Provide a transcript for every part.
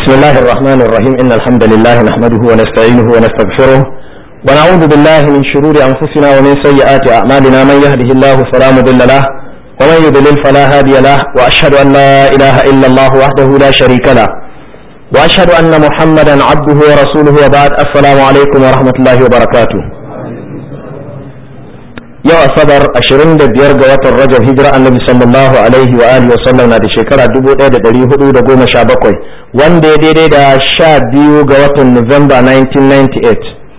بسم الله الرحمن الرحيم إن الحمد لله نحمده ونستعينه ونستغفره ونعوذ بالله من شرور أنفسنا ومن سيئات أعمالنا من يهده الله فلا مضل له ومن يضلل فلا هادي له وأشهد أن لا إله إلا الله وحده لا شريك له وأشهد أن محمدا عبده ورسوله وبعد السلام عليكم ورحمة الله وبركاته yau asabar 25 ga watan rajab hijira annabi sallallahu alaihi wa alihi wasallam na da shekara 1417 wanda ya daidai da 12 ga watan Nuwamba 1998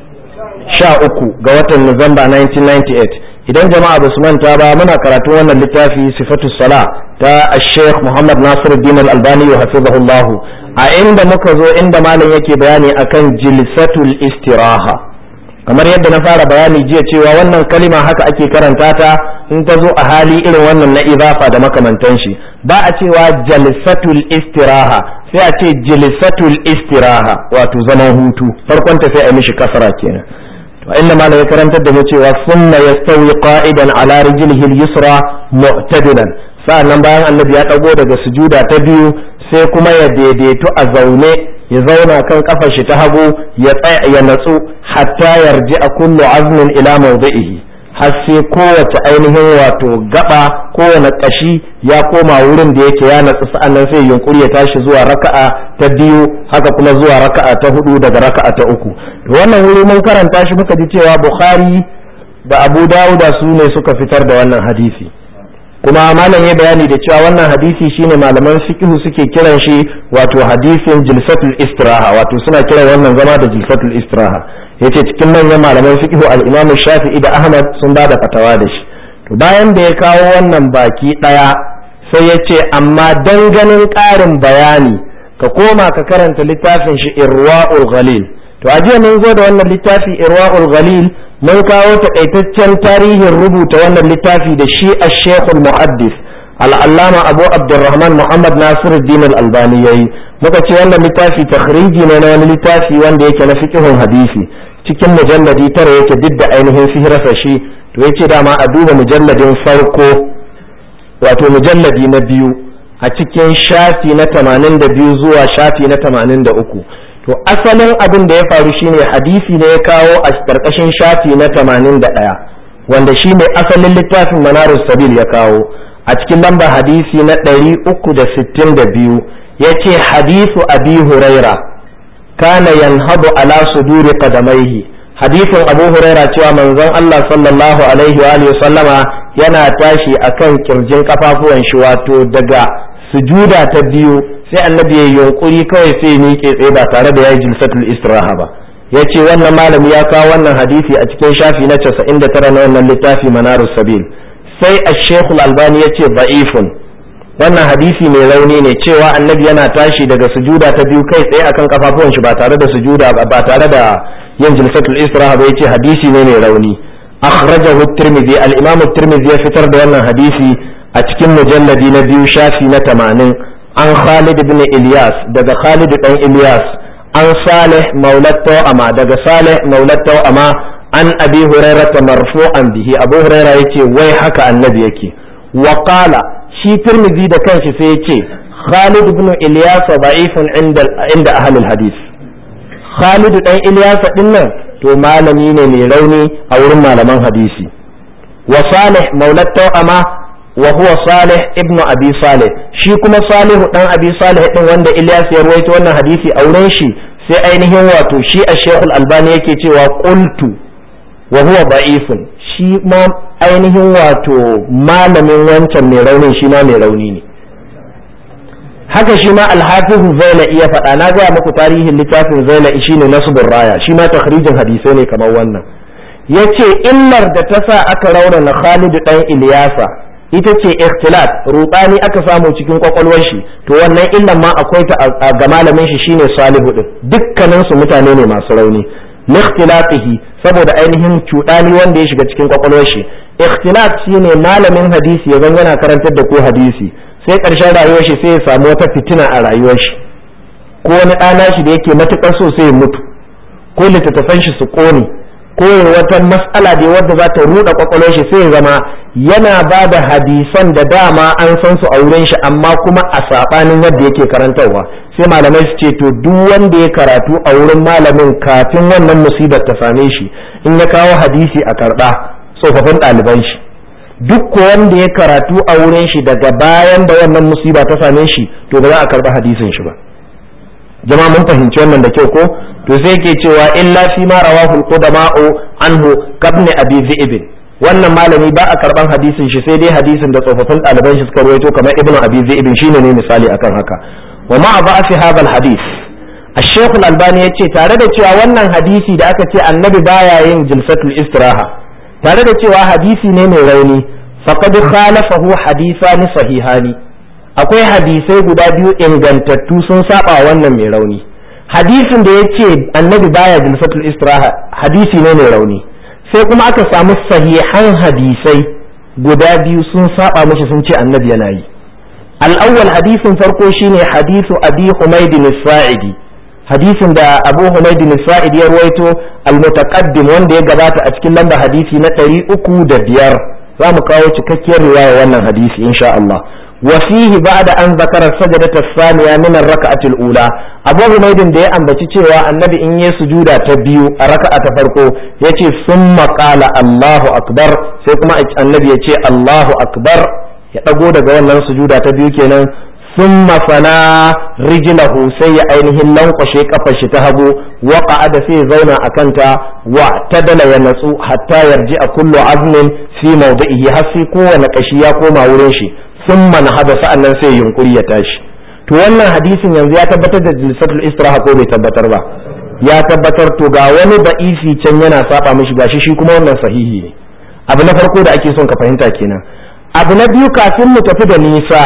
13 ga watan Nuwamba 1998 idan jama'a ba su manta ba muna karatun wannan littafi sifatu sala ta Sheikh Muhammad Nasiruddin Al-Albani wa hafizahullah a inda muka zo inda malam yake bayani akan jilsatul istiraha kamar yadda na fara bayani jiya cewa wannan kalima haka ake karanta ta in ta zo a hali irin wannan na izafa da makamantan shi ba a cewa jalsatul istiraha sai a ce jilsatul istiraha wato zaman hutu farkon ta sai a mishi kasara kenan to inda malam ya karantar da mu cewa sunna yastawi qa'idan ala rijlihi al-yusra mu'tadilan sa'annan bayan annabi ya dago daga sujuda ta biyu sai kuma ya daidaito a zaune ya zauna kan kafar shi ta hagu ya tsaya ya natsu hatta yarji a kullu azmin ila mawdi'ihi har sai kowace ainihin wato gaba kowane kashi ya koma wurin da yake ya natsu sa'annan sai yunkuri ya tashi zuwa raka'a ta biyu haka kuma zuwa raka'a ta hudu daga raka'a ta uku to wannan wuri mun karanta shi muka ji cewa bukhari da abu dawuda su ne suka fitar da wannan hadisi kuma malam ya bayani da cewa wannan hadisi shine malaman fiqh suke kiran shi wato hadisin jilsatul istiraha wato suna kiran wannan zama da jilsatul istiraha yace cikin manyan malaman fiqh al-Imam Shafi'i da Ahmad sun bada fatawa da shi to bayan da ya kawo wannan baki daya sai yace amma dan ganin ƙarin bayani ka koma ka karanta littafin shi Irwaul Ghalil to a jiya mun zo da wannan littafi Irwaul Ghalil mun kawo takaitaccen tarihin rubuta wannan littafi da shi a shekul muhaddis al'allama abu abdurrahman muhammad nasiruddin al-albani yayi muka ce wannan littafi takhriji ne na wani littafi wanda yake na fiqhun hadisi cikin mujalladi tara yake duk da ainihin sihirasa shi to yace dama a duba mujalladin farko wato mujalladi na biyu a cikin shafi na 82 zuwa shafi na 83 to asalin abin da ya faru shine hadisi ne ya kawo a karkashin shafi na 81 wanda shine asalin littafin manarus sabil ya kawo a cikin lamba hadisi na 362 ya ce hadisu abi huraira kana yanhadu ala suduri qadamaihi hadisin abu huraira cewa manzon Allah sallallahu alaihi wa alihi sallama yana tashi akan kirjin kafafuwan shi wato daga sujuda ta biyu sai annabi ya yunkuri kawai sai miƙe tsaye ba tare da ya yi jilsatul istiraha ba ya ce wannan malami ya kawo wannan hadisi a cikin shafi na 99 na wannan littafi manarus sabil sai a shekul albani ya ce ba'ifun wannan hadisi mai rauni ne cewa annabi yana tashi daga sujuda ta biyu kai tsaye akan kafafuwan shi ba tare da sujuda ba tare da yin jilsatul istiraha ba yace hadisi ne mai rauni akhrajahu at-tirmidhi al-imam at-tirmidhi ya fitar da wannan hadisi a cikin mujalladi na biyu shafi na 80 an Khalid ibn Ilyas daga Khalid dan Ilyas an Salih maulat Tawama daga Salih maulat Tawama an Abi Hurairah marfu'an bihi Abu Hurairah yace wai haka annabi yake wa qala shi Tirmidhi da kanshi sai yace Khalid ibn Ilyas da'ifun inda inda ahlul hadith Khalid dan Ilyas din nan to malami ne mai rauni a wurin malaman hadisi wa Salih maulat Tawama wa huwa Salih ibn Abi Salih shi kuma Salihu dan Abi Salih din wanda Ilyas ya ruwaito wannan hadisi a wurin shi sai ainihin wato shi a Sheikh Al-Albani yake cewa qultu wa huwa da'ifun shi ma ainihin wato malamin wancan mai raunin shi ma mai rauni ne haka shi ma Al-Hafiz Zaila iya faɗa na ga muku tarihin littafin Zaila shine Nasbur Raya shi ma takhrijin hadisai ne kamar wannan yace illar da ta sa aka raunana Khalid dan Ilyasa ita ce ikhtilat rubani aka samu cikin kwakwalwar shi to wannan illan ma akwai ta ga malamin shi shine salihu din dukkanin su mutane ne masu rauni likhtilatihi saboda ainihin cudani wanda ya shiga cikin kwakwalwar shi ikhtilat shine malamin hadisi ya zan yana karantar da ko hadisi sai karshen rayuwar shi sai ya samu wata fitina a rayuwar shi ko wani ɗana shi da yake matukar so sai ya mutu ko littattafan shi su ƙone ko wata mas'ala da wadda za ta ruɗa kwakwalwar shi sai ya zama yana ba da hadisan da dama an san su a wurin shi amma kuma a saɓanin yadda yake karantarwa sai malamai su ce to duk wanda ya karatu a wurin malamin kafin wannan musibar ta same shi in ya kawo hadisi a karɓa tsofaffin ɗaliban shi duk ko wanda ya karatu a wurin shi daga bayan da wannan musiba ta same shi to ba za a karɓa hadisin shi ba jama'a mun fahimci wannan da kyau ko to sai ke cewa illa fi ma rawahu al-qudama'u anhu kabni abi zi'ib wannan malami ba a karban hadisin shi sai dai hadisin da tsofaffin ɗaliban shi suka rawaito kamar ibnu abi zi'ib shine ne misali akan haka wa ma ba'afi hadha al-hadith الشيخ الألباني yace tare da cewa wannan hadisi da aka ce annabi baya yin jilsatul istiraha tare da cewa hadisi ne mai rauni faqad khalafahu hadithani sahihani akwai hadisai guda biyu ingantattu sun saba wannan mai rauni hadisin da yace annabi baya jilsatul istiraha hadisi ne mai rauni sai kuma aka samu sahihan hadisai guda biyu sun saba mishi sun ce annabi yana yi al'awwal hadisin farko shine hadisu abi humaydin sa'idi hadisin da abu humaydin sa'idi ya ruwaito al-mutaqaddim wanda ya gabata a cikin lamba hadisi na ɗari uku da biyar za mu kawo cikakkiyar riwaya wannan hadisi insha Allah وفيه بعد أن ذكر السجدة الثانية من الركعة الأولى أبو حميد da ya ambaci cewa annabi in yi sujuda ta biyu a raka'a ta farko yace summa qala Allahu akbar sai kuma annabi ya ce Allahu akbar ya dago daga wannan sujuda ta biyu kenan summa fana rijlahu sai ya ainihin lankwashe kafar shi ta hagu wa qa'ada sai ya zauna a kanta wa tadala ya natsu hatta yarji a kullu azmin fi mawdi'ihi har sai kowane kashi ya koma wurin shi sun manhada sa'annan sai yunkuri ya tashi to wannan hadisin yanzu ya tabbatar da jilsatul istiraha ko bai tabbatar ba ya tabbatar to ga wani ba'ifi can yana saba mishi gashi shi kuma wannan sahihi ne abu na farko da ake son ka fahimta kenan abu na biyu kafin mu tafi da nisa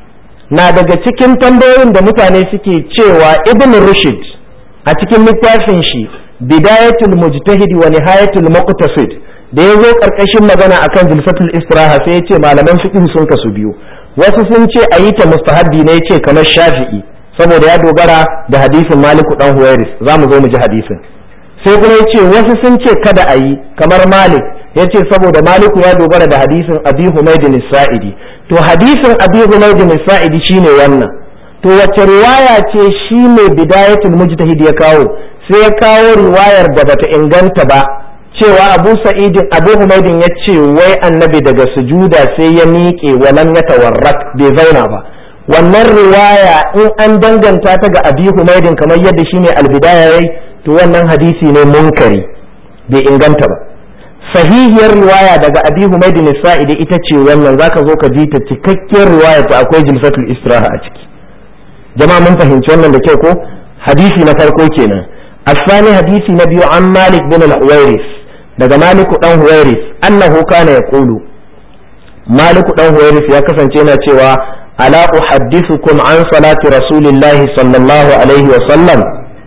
na daga cikin tambayoyin da mutane suke cewa ibn rushd a cikin littafin shi bidayatul mujtahid wa nihayatul muqtasid da ya zo karkashin magana akan jilsatul istiraha sai ya ce malaman fiqh sun kasu biyu wasu sun ce a yi ta mustahabbi ne yace kamar shafi'i saboda ya dogara da hadisin maliku dan huwairis za mu zo mu ji hadisin sai kuma ya ce wasu sun ce kada a yi kamar malik ya ce saboda maliku ya dogara da hadisin abi humaydin sa'idi to hadisin abi humaydin sa'idi shine wannan to wace riwaya ce shi ne bidayatul mujtahid ya kawo sai ya kawo riwayar da bata inganta ba cewa abu sa'idin abu humaydin ya ce wai annabi daga sujuda sai ya miƙe walan ya tawarrak bai zauna ba wannan riwaya in an danganta ta ga abi humaydin kamar yadda shine albidaya yayi to wannan hadisi ne munkari bai inganta ba sahihiyar riwaya daga abi humaydin sa'idi ita ce wannan zaka zo ka ji ta cikakkiyar riwaya ta akwai jilsatul istiraha a ciki jama'a mun fahimci wannan da kyau ko hadisi na farko kenan الثاني حديث نبي عن مالك بن الحويرث daga maliku dan huwairis annahu kana yaqulu maliku dan huwairis ya kasance yana cewa ala uhaddithukum an salati rasulillahi sallallahu alaihi wa sallam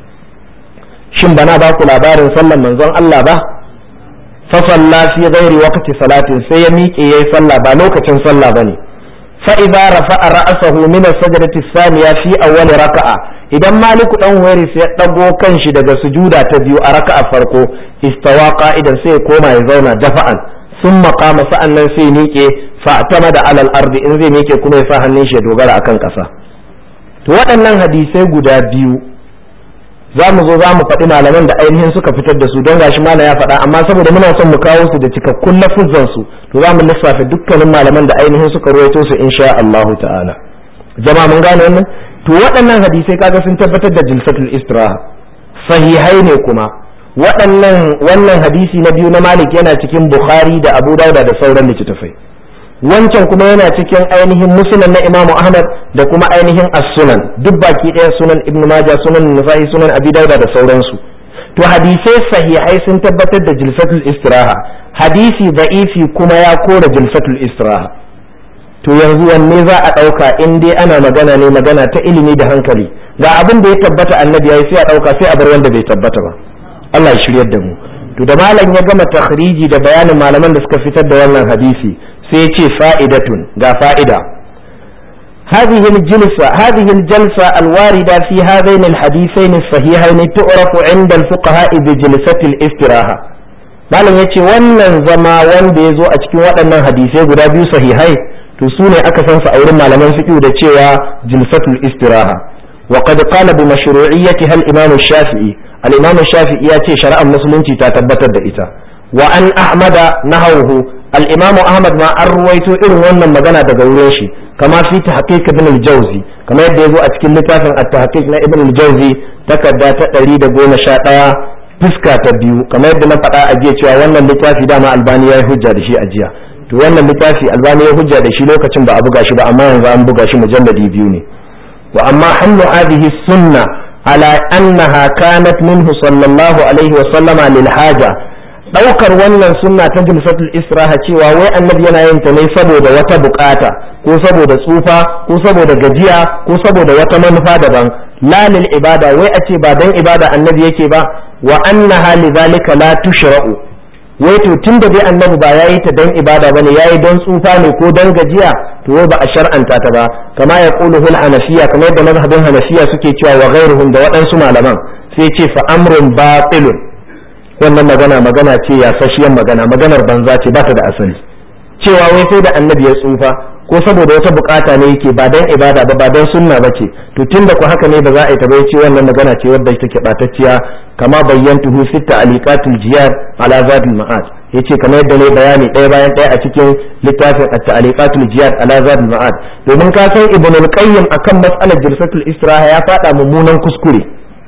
shin bana ba ku labarin sallan manzon Allah ba fa salla fi ghairi waqti salatin sai ya miƙe yayi sallah ba lokacin sallah bane fa idza rafa'a ra'sahu min as-sajdati ath-thaniya fi awwal raka'a idan maliku dan huwairis ya dago kanshi daga sujuda ta biyu a raka'a farko istawa qa'idan sai ya koma ya zauna dafa'an sun maqama sa'annan sai miƙe fa'tama da alal ardi in zai miƙe kuma ya sa hannun shi ya dogara akan ƙasa to waɗannan hadisai guda biyu za mu zo za mu faɗi malaman da ainihin suka fitar da su don gashi malam ya faɗa amma saboda muna son mu kawo su da cikakkun lafuzan su to za mu lissafa dukkanin malaman da ainihin suka ruwaito su insha Allah ta'ala jama'a mun gane wannan to waɗannan hadisai kaga sun tabbatar da jilsatul istiraha sahihai ne kuma waɗannan wannan hadisi na biyu na malik yana cikin bukhari da abu dauda da sauran littattafai wancan kuma yana cikin ainihin musnad na imam ahmad da kuma ainihin as-sunan duk baki ɗaya sunan ibnu majah sunan nasa'i sunan abi dauda da sauransu to hadisai sahihai sun tabbatar da jilsatul istiraha hadisi da'ifi kuma ya kora jilsatul istiraha to yanzu wanne za a ɗauka in dai ana magana ne magana ta ilimi da hankali ga abin da ya tabbata annabi ya yi sai a ɗauka sai a bar wanda bai tabbata ba Allah ya shiryar da mu to da malam ya gama takhriji da bayanin malaman da suka fitar da wannan hadisi sai ya ce fa'idatun ga fa'ida هذه الجلسة هذه الجلسة الواردة في هذين الحديثين الصحيحين تعرف عند الفقهاء بجلسة الاستراحة malam yace wannan zama wanda ya zo a cikin waɗannan hadisai guda biyu sahihai to su ne aka san su a wurin malaman fiqh da cewa jilsatul istiraha wa qad qala bi mashru'iyyatiha al-imam shafii al-imam shafii ya ce shari'ar musulunci ta tabbatar da ita wa an ahmada nahawhu al-imam ahmad ma an ruwaito irin wannan magana daga wurin shi kama fi tahqiq ibn al-jawzi kamar yadda yazo a cikin littafin at-tahqiq na ibn al-jawzi takarda ta 111 fuska ta biyu kamar yadda na faɗa a jiya cewa wannan littafi dama albani ya yi hujja da shi a jiya to wannan littafi albani ya hujja da shi lokacin ba a buga shi ba amma yanzu an buga shi mujalladi biyu ne wa amma hannu hadhihi sunna ala annaha kanat minhu sallallahu alaihi wa sallama lil haja daukar wannan sunna ta jilsatul israha cewa wai annabi yana yin ta ne saboda wata bukata ko saboda tsufa ko saboda gajiya ko saboda wata manufa daban la lil ibada wai a ce ba dan ibada annabi yake ba wa annaha lidhalika la tushra'u wai to tunda dai annabi ba yayi ta dan ibada bane yayi dan tsufa ne ko dan gajiya to wai ba a shar'anta ta ba kama ya qulu hul hanafiya kamar yadda mazhabin hanafiya suke cewa wa ghairuhum da waɗansu malaman sai ce fa amrun batilun wannan magana magana ce ya sashiyan magana maganar banza ce ba ta da asali cewa wai sai da annabi ya tsufa ko saboda wata bukata ne yake ba dan ibada ba ba dan sunna ba ce to tunda ku haka ne ba za a yi ta bai ce wannan magana ce wadda take batacciya kama bayyantuhu fi ta'liqatul jiyad ala zadil ma'ad yace kamar yadda ne bayani ɗaya bayan ɗaya a cikin littafin at-ta'liqatul jiyad ala zadil ma'ad domin ka san ibn al-qayyim akan mas'alar jilsatul istiraha ya fada mummunan kuskure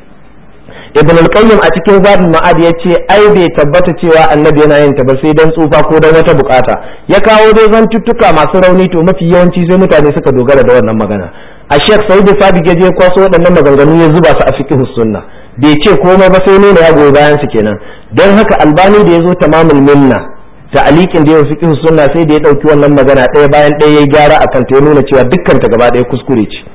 ibn al-qayyim a cikin zadul ma'ad yace ai bai tabbata cewa annabi yana yin ta ba sai dan tsufa ko dan wata bukata ya kawo dai zantuttuka masu rauni to mafi yawanci sai mutane suka dogara da wannan magana a shek saudi sabiq ya je kwaso waɗannan maganganu ya zuba su a fiqhus sunna bai ce komai ba sai nuna ya goyi bayan su kenan don haka albani da ya zo tamamul minna ta'aliqin da ya fiqhus sunna sai da ya dauki wannan magana ɗaya bayan ɗaya ya gyara akan ta ya nuna cewa dukkan ta gaba ɗaya kuskure ce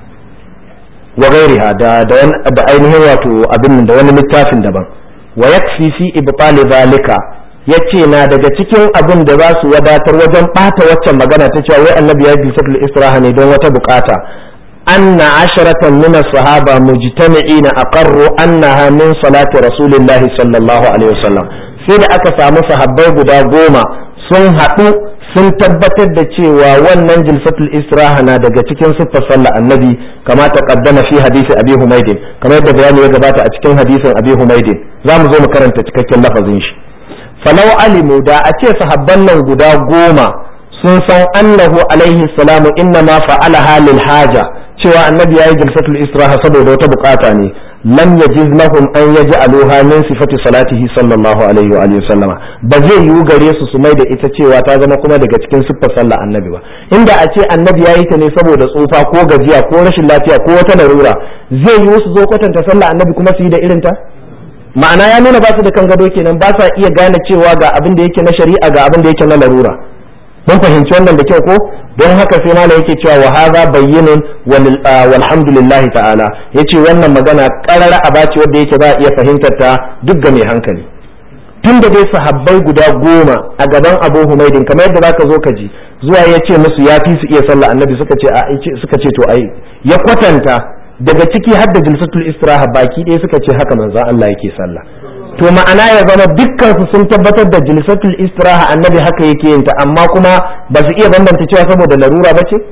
wa gairiha da da ainihin wato abin da wani littafin daban wa yakfi fi ibtali zalika yace na daga cikin abin da za su wadatar wajen bata waccan magana ta cewa wai annabi ya bi satul istiraha ne don wata bukata anna asharatan min as-sahaba mujtami'ina aqarru annaha min salati rasulillahi sallallahu alaihi wasallam sai da aka samu sahabbai guda goma sun haɗu sun tabbatar da cewa wannan jilsatul istiraha na daga cikin siffar sallah annabi kama ta kaddama fi hadisi abi humaidin kamar yadda bayani ya gabata a cikin hadisin abi humaidin za mu zo mu karanta cikakken lafazin shi falau alimu da a ce sahabban nan guda goma sun san annahu alaihi salamu inna ma fa'ala halil haja cewa annabi yayi jilsatul istiraha saboda wata bukata ne lam yajiz lahum an yaj'aluha min sifati salatihi sallallahu alaihi wa alihi sallama ba zai yiwu gare su su mai da ita cewa ta zama kuma daga cikin siffar sallah annabi ba inda a ce annabi yayi ta ne saboda tsufa ko gajiya ko rashin lafiya ko wata larura zai yiwu su zo kwatanta sallah annabi kuma su yi da irin ta ma'ana ya nuna ba su da kan gado kenan ba sa iya gane cewa ga abin da yake na shari'a ga abin da yake na larura mun fahimci wannan da kyau ko don haka sai mala yake cewa wa hadha bayyinun walhamdulillah ta'ala yace wannan magana karara a bace wanda yake za a iya fahimtar ta duk ga mai hankali tun da dai sahabbai guda goma a gaban Abu Humaydin kamar yadda zaka zo ka ji zuwa ya ce musu ya fi su iya sallah annabi suka ce a suka ce to ai ya kwatanta daga ciki har da jilsatul istiraha baki ɗaya suka ce haka manzon Allah yake sallah to ma'ana ya zama dukkan su sun tabbatar da jilsatul istiraha annabi haka yake yin ta amma kuma ba su iya bambanta cewa saboda larura ba ce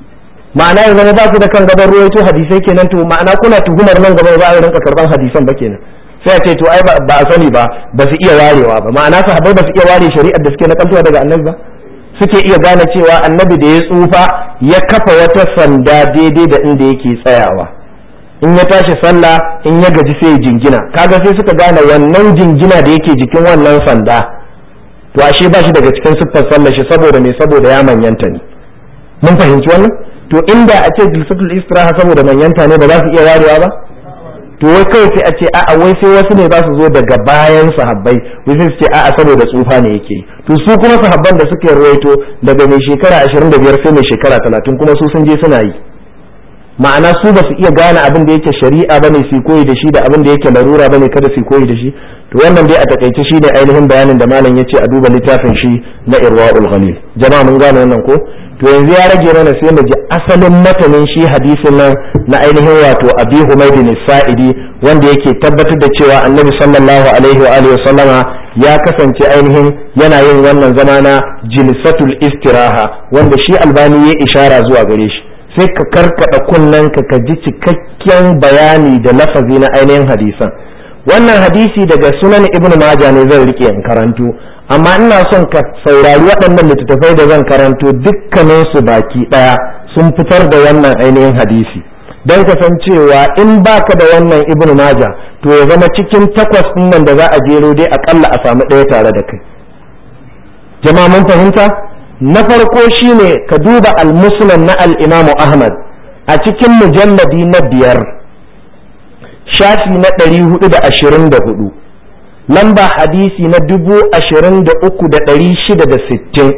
ma'ana ya zama ba su da kan gaban ruwaito hadisai kenan to ma'ana kuna tuhumar nan gaba ba a rinka karban hadisan ba kenan sai a ce to ai ba a sani ba ba su iya warewa ba ma'ana sahabbai ba su iya ware shari'ar da suke na kaltuwa daga annabi ba suke iya gane cewa annabi da ya tsufa ya kafa wata sanda daidai da inda yake tsayawa in ya tashi sallah in ya gaji sai ya jingina kaga sai suka gane wannan jingina da yake jikin wannan sanda to ashe ba shi daga cikin siffar sallah shi saboda me saboda ya manyanta ne mun fahimci wannan to inda a ce jilsatul istiraha saboda manyanta ne ba za su iya warewa ba to wai kawai sai a ce a'a wai sai wasu ne za su zo daga bayan sahabbai wai sai su ce a'a saboda tsufa ne yake to su kuma sahabban da suka ruwaito daga mai shekara 25 sai mai shekara 30 kuma su sun je suna yi ma'ana su ba su iya gane abin da yake shari'a bane su koyi da shi da abin da yake larura bane kada su koyi da shi to wannan dai a takaice shi ne ainihin bayanin da malam yace a duba littafin shi na irwaul ghalil jama'a mun gane wannan ko to yanzu ya rage mana sai mu ji asalin matanin shi hadisin nan na ainihin wato abi humaydin sa'idi wanda yake tabbatar da cewa annabi sallallahu alaihi wa alihi wasallama ya kasance ainihin yana yin wannan zama na jilsatul istiraha wanda shi albani ya ishara zuwa gare shi sai ka karkada kunnen ka ka ji cikakken bayani da lafazi na ainihin hadisan wannan hadisi daga sunan ibn majah ne zan rike in karanto amma ina son ka saurari waɗannan littattafai da zan karanto dukkanin su baki ɗaya sun fitar da wannan ainihin hadisi don ka san cewa in baka da wannan ibn majah to ya zama cikin takwas ɗin nan da za a jero dai akalla a samu ɗaya tare da kai jama'a mun fahimta na farko shine ka duba al-muslim na al-imamu ahmad a cikin mujalladi na biyar shafi na ɗari hudu da ashirin da hudu lamba hadisi na dubu ashirin da uku da ɗari shida da sittin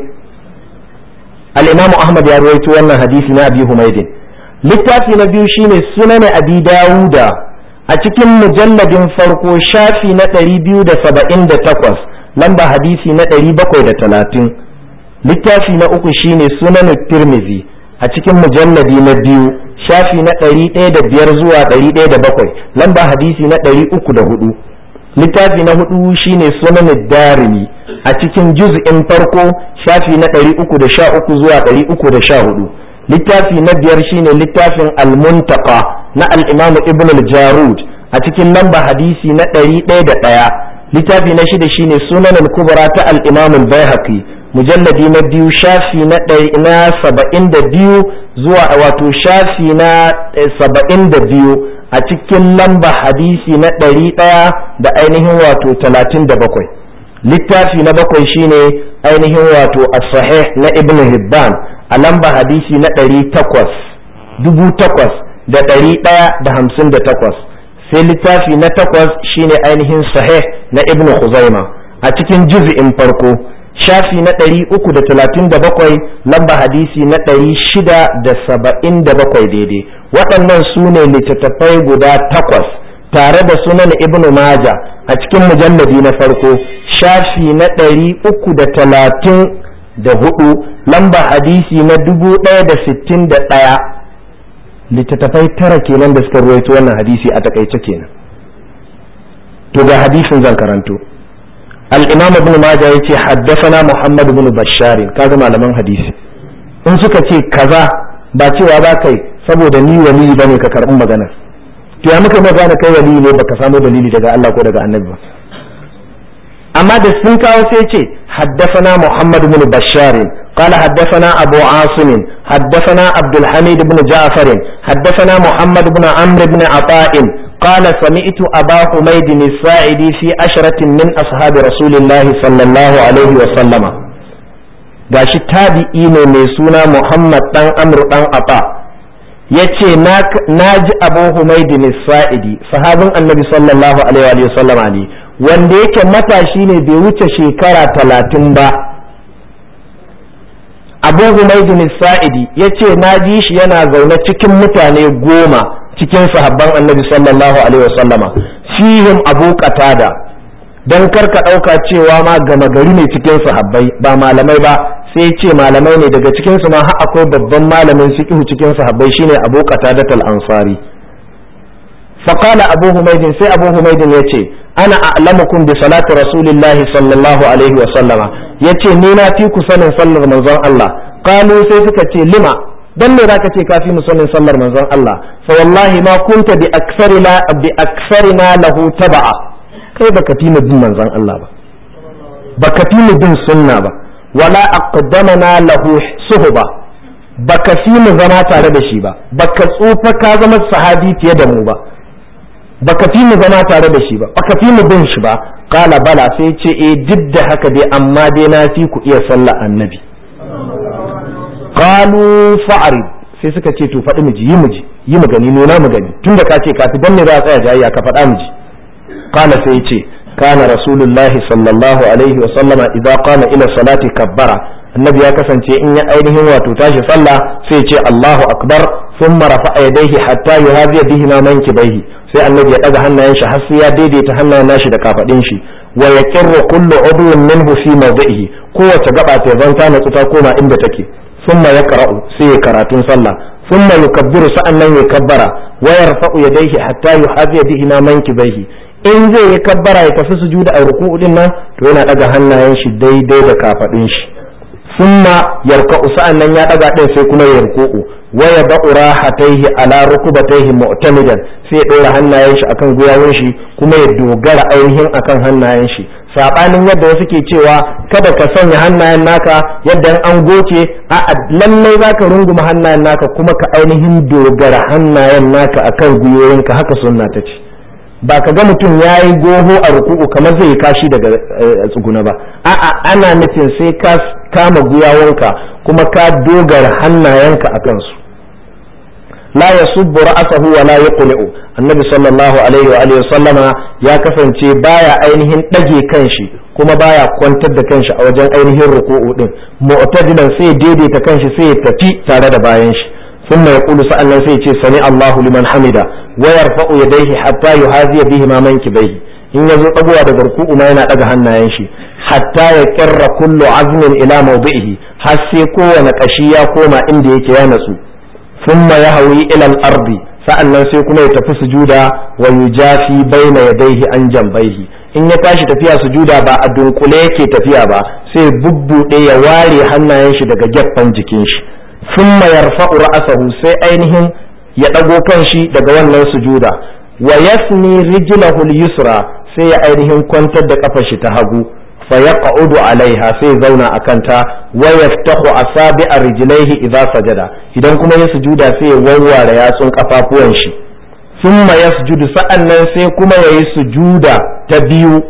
al'imamu ahmad ya ruwaito wannan hadisi na abi humaidin littafi na biyu shine sunan abi dawuda a cikin mujalladin farko shafi na ɗari biyu da saba'in da takwas lamba hadisi na ɗari bakwai da talatin littafi na uku shine sunan tirmizi a cikin mujalladi na biyu shafi na ɗari ɗaya da biyar zuwa ɗari ɗaya da bakwai lamba hadisi na ɗari uku da hudu littafi na hudu shine sunan darimi a cikin juz'in farko shafi na ɗari uku da sha uku zuwa ɗari uku da sha hudu littafi na biyar shine littafin almuntaka na al'imam ibn al-jarud a cikin lamba hadisi na ɗari ɗaya da ɗaya littafi na shida shine sunan al-kubra ta al-imam al-baihaqi mujalladi na biyu shafi na na saba'in da biyu zuwa wato shafi na saba'in da biyu a cikin lamba hadisi na ɗari ɗaya da ainihin wato talatin da bakwai littafi na bakwai shine ainihin wato as-sahih na ibn hibban a lamba hadisi na ɗari takwas dubu takwas da ɗari ɗaya da hamsin da takwas sai littafi na takwas shine ainihin sahih na ibn khuzaima a cikin juz'in farko shafi na ɗari uku da talatin da bakwai lamba hadisi na ɗari shida da saba'in da bakwai daidai waɗannan su ne littattafai guda takwas tare da sunan ibn maja a cikin mujalladi na farko shafi na ɗari uku da talatin da hudu lamba hadisi na dubu ɗaya da sittin da ɗaya littattafai tara kenan da suka ruwaito wannan hadisi a takaice kenan to ga hadisin zan karanto الإمام ابن ماجه يتي حدثنا محمد بن بشار كذا malaman hadisi in suka ce kaza ba cewa ba kai saboda ni wali bane ka karɓi magana to ya muka magana kai wali ne baka samu dalili daga Allah ko daga annabi ba amma da sun kawo sai ce حدثنا محمد بن بشار قال حدثنا أبو عاصم حدثنا عبد الحميد بن جعفر حدثنا محمد بن عمرو بن عطاء قال سمعت أبا حميد الساعدي في عشرة من أصحاب رسول الله صلى الله عليه وسلم gashi tabi'i ne mai suna Muhammad dan Amr dan Ata yace na ji Abu Humayd sa'idi sahabin Annabi sallallahu alaihi wa sallama ne wanda yake matashi ne bai wuce shekara talatin ba Abu Humayd sa'idi yace na ji shi yana zaune cikin mutane goma cikin sahabban annabi sallallahu alaihi wasallama fihim abu qatada dan karka dauka cewa ma gama gari ne cikin sahabbai ba malamai ba sai ce malamai ne daga cikin su ma har akwai babban malamin fiqh cikin sahabbai shine abu qatada al-ansari فقال أبو حميد سي أبو حميد يتي أنا أعلمكم بصلاة رسول الله صلى الله عليه وسلم يتي نينا تيكو سنة صلى الله الله قالوا سيسكتي لما dan me zaka ce kafi mu sanin sallar manzon Allah fa wallahi ma kunta bi aksarina bi aksarina lahu taba'a kai baka fi mu bin manzon Allah ba baka fi mu bin sunna ba wala aqdamana lahu suhba baka fi mu zama tare da shi ba baka tsufa ka zama sahabi fiye da mu ba baka fi mu zama tare da shi ba baka fi mu bin shi ba kala bala sai ce eh duk da haka dai amma dai na fi ku iya sallar annabi qalu fa'rid sai suka ce to faɗi miji yi miji yi mu gani nuna mu gani tunda ka ce kafi dan ne za a tsaya jayayya ka faɗa miji qala sai ya ce kana rasulullahi sallallahu alaihi wa sallama idza qama ila salati kabbara annabi ya kasance in ya ainihin wato tashi sallah sai ya ce Allahu akbar thumma rafa'a yadayhi hatta yuhaziya bihi ma mankibaihi sai annabi ya daga hannayen shi har sai ya daidaita hannayen nashi da kafadin shi wa yaqirru kullu udwin minhu fi mawdi'ihi kowace gaba ta zanta na ta koma inda take ثم يقرأ سي كراتين صلى ثم يكبر سأنن يكبر ويرفع يديه حتى يحاذي بهما منكبيه in zai yi kabbara ya tafi sujuda a ruku'u din nan to yana daga hannayen shi daidai da kafadin shi summa yarka'u sa'an nan ya daga din sai kuma ya ruku'u wa yad'u rahataihi ala rukubataihi mu'tamidan sai ya dora hannayen shi akan gwiwawun shi kuma ya dogara ainihin akan hannayen shi sabanin yadda wasu ke cewa kada ka sanya hannayen naka yadda an goce a lallai zaka runguma hannayen naka kuma ka ainihin dogara hannayen naka akan gwiwoyinka haka sunna ta ce ba ka ga mutum ya yi goho a ruku'u kamar zai kashi daga tsuguna ba a'a ana nufin sai ka kama gwiwawanka kuma ka dogara hannayenka a kansu la yasubbu ra'sahu wa la yaqli'u annabi sallallahu alaihi wa alihi sallama ya kasance baya ainihin dage kanshi kuma baya kwantar da kanshi a wajen ainihin ruku'u din mu'tadilan sai daidaita kanshi sai ya tafi tare da bayan shi ثم يقول سألنا سيتي سمع الله لمن حمده ويرفع يديه حتى يهازي بهما منكبيه in ya zo ɗagowa daga ruku'u ma yana ɗaga hannayen shi hatta ya kirra kullu azmin ila mawdi'ihi har sai kowane ƙashi ya koma inda yake ya natsu thumma yahwi ila al-ardi sa'annan sai kuma ya tafi sujuda wa yujafi baina yadayhi an jambaihi in ya tashi tafiya sujuda ba a dunkule yake tafiya ba sai bubbuɗe ya ware hannayen shi daga gefen jikin shi thumma yarfa'u ra'sahu sai ainihin ya ɗago kan shi daga wannan sujuda wa yasni rijlahu al-yusra sai ya ainihin kwantar da kafar shi ta hagu fa yaq'udu alaiha sai zauna a kanta wa yaftahu asabi'a rijlaihi idza sajada idan kuma ya sujuda sai ya warware yatsun kafafuwan shi thumma yasjudu sa'annan sai kuma yayi sujuda ta biyu